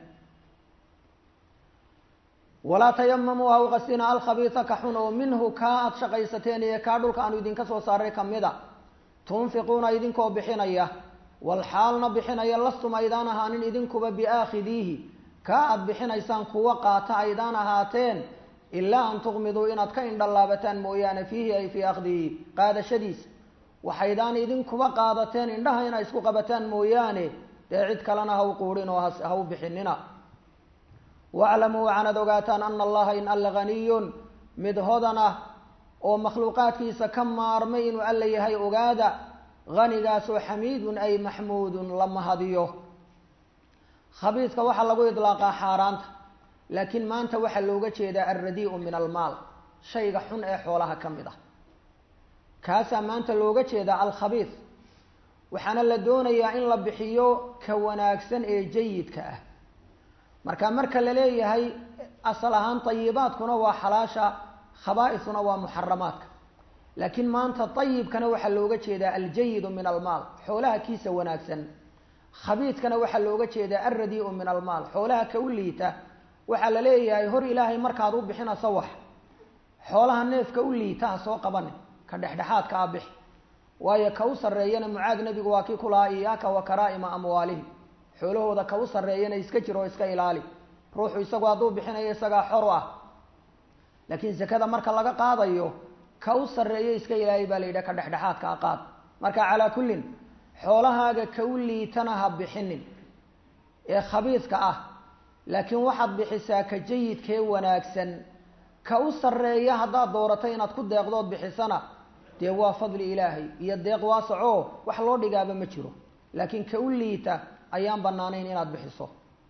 walaa tayamamuu ha u qasdina alkhabiisa ka xun oo minhu kaa aada shaqaysateen iyo kaa dhulka aanu idinka soo saaray kamida tunfiquuna idinkoo bixinaya wal xaalna bixinaya lastum aydaan ahaanin idinkuba biaakhidiihi kaa aada bixinaysaan kuwa qaata aydaan ahaateen ilaa an tuqmiduu inaad ka indhalaabataan mooyaane fiihi ay fii akhdihi qaadashadiisa waxaydaan idinkuba qaadateen indhaha inay isku qabataan mooyaane dee cid kalena ha u quudhin oo ha u bixinina waclamuu waxaanad ogaataan ana allaha in alla haniyun mid hodan ah oo makhluuqaadkiisa ka maarmay inuu alla yahay ogaada hanigaasoo xamiidun ay maxmuudun la mahadiyo khabiidka waxaa lagu idlaaqaa xaaraanta laakiin maanta waxaa looga jeedaa alradii'u min almaal shayga xun ee xoolaha ka mid ah kaasaa maanta looga jeedaa alkhabiid waxaana la doonayaa in la bixiyo ka wanaagsan ee jayidka ah marka marka la leeyahay asal ahaan tayibaadkuna waa xalaasha khabaa-isuna waa muxaramaadka laakiin maanta ayibkana waxaa looga jeedaa aljayidu min almaal xoolaha kiisa wanaagsan khabiidkana waxaa looga jeedaa alradii'u min almaal xoolaha ka u liita waxaa la leeyahay hor ilaahay markaad u bixinayso wax xoolaha neefka u liita ha soo qabane ka dhexdhexaadka a bixi waayo ka u sarreeyana mucaad nebigu waa kii ku lahaa iyaaka wa karaa'ima amwaalihim xoolahooda ka u sarreeyana iska jir oo iska ilaali ruuxu isagu hadduu bixinayo isagaa xor ah laakiin sakada marka laga qaadayo ka u sarreeyo iska ilaali baa la yidhaha ka dhexdhexaadka a qaad marka calaa kullin xoolahaaga ka u liitana ha bixinin ee khabiidka ah laakiin waxaad bixisaa ka jayidkee wanaagsan ka u sarreeya haddaad doorato inaad ku deeqdood bixisana dee waa fadli ilaahay iyo deeq waasacoo wax loo dhigaaba ma jiro laakiin ka u liita ayaan banaanayn inaad bixiso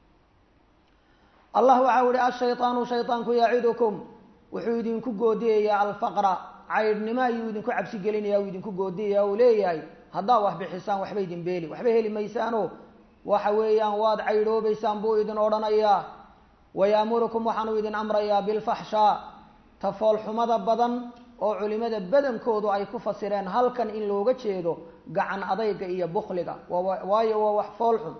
allah waxau ihi ashayطaanu shayطaanku yacidukum wuxuu idinku goodiyayaa alfaqra caydhnimo ayuu idinku cabsi gelinaya uu idinku goodiyaya uu leeyahay haddaad wax bixisaan waxba idin beeli waxba heli maysaano waxa weeyaan waad caydhoobaysaan buu idin odhanayaa wayaamurukum waxaanu idin amrayaa bilfaxshaa tafoolxumada badan oo culimada badankoodu ay ku fasireen halkan in looga jeedo gacan adayga iyo bukliga waayo waa wax foolxun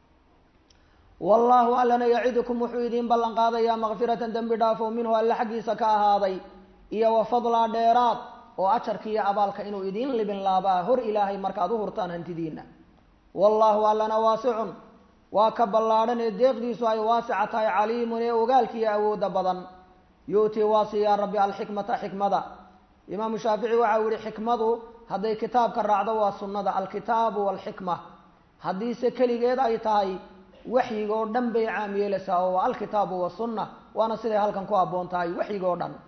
wallaahu allana yacidukum wuxuu idiin ballan qaadayaa makfiratan dembi dhaafo minhu alle xaggiisa ka ahaaday iyo wa fadlaa dheeraad oo ajarka iyo abaalka inuu idiin libin laabaa hor ilaahay markaad u hurtaan hantidiina wallaahu allana waasicun waa ka ballaadhan ee deeqdiisu ay waasica tahay caliimun ee ogaalkiiyo awoodda badan yu'tii waa siiyaa rabbi alxikmata xikmada imaamu shaafici waxau yihi xikmadu hadday kitaabka raacdo waa sunnada alkitaabu walxikma haddiise keligeed ay tahay waxyiga oo dhan bay caam yeelaysaa oo waa alkitaabu wasunna waana siday halkan ku habboon tahay waxyiga oo dhan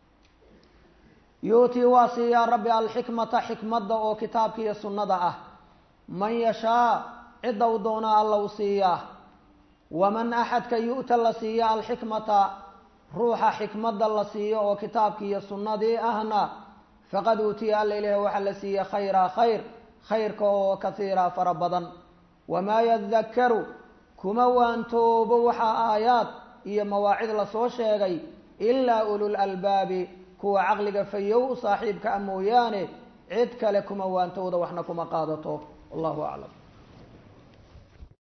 yu'tii waa siiyaa rabbi alxikmata xikmadda oo kitaabka iyo sunnada ah man yashaa cidda u doonaa alla u siiyaa waman axadka yu'ta la siiya alxikmata ruuxa xikmadda la siiyo oo kitaabkii iyo sunnadii ahna faqad uutiya alla ilaah waxaa la siiya khayraa khayr khayrka oo kasiira fara badan wamaa yadakkaru kuma waantoobo waxaa aayaad iyo mawaacid lasoo sheegay ilaa ulul albaabi kuwa caqliga fayow u saaxiibka a mooyaane cid kale kuma waantowda waxna kuma qaadato wallahu aclam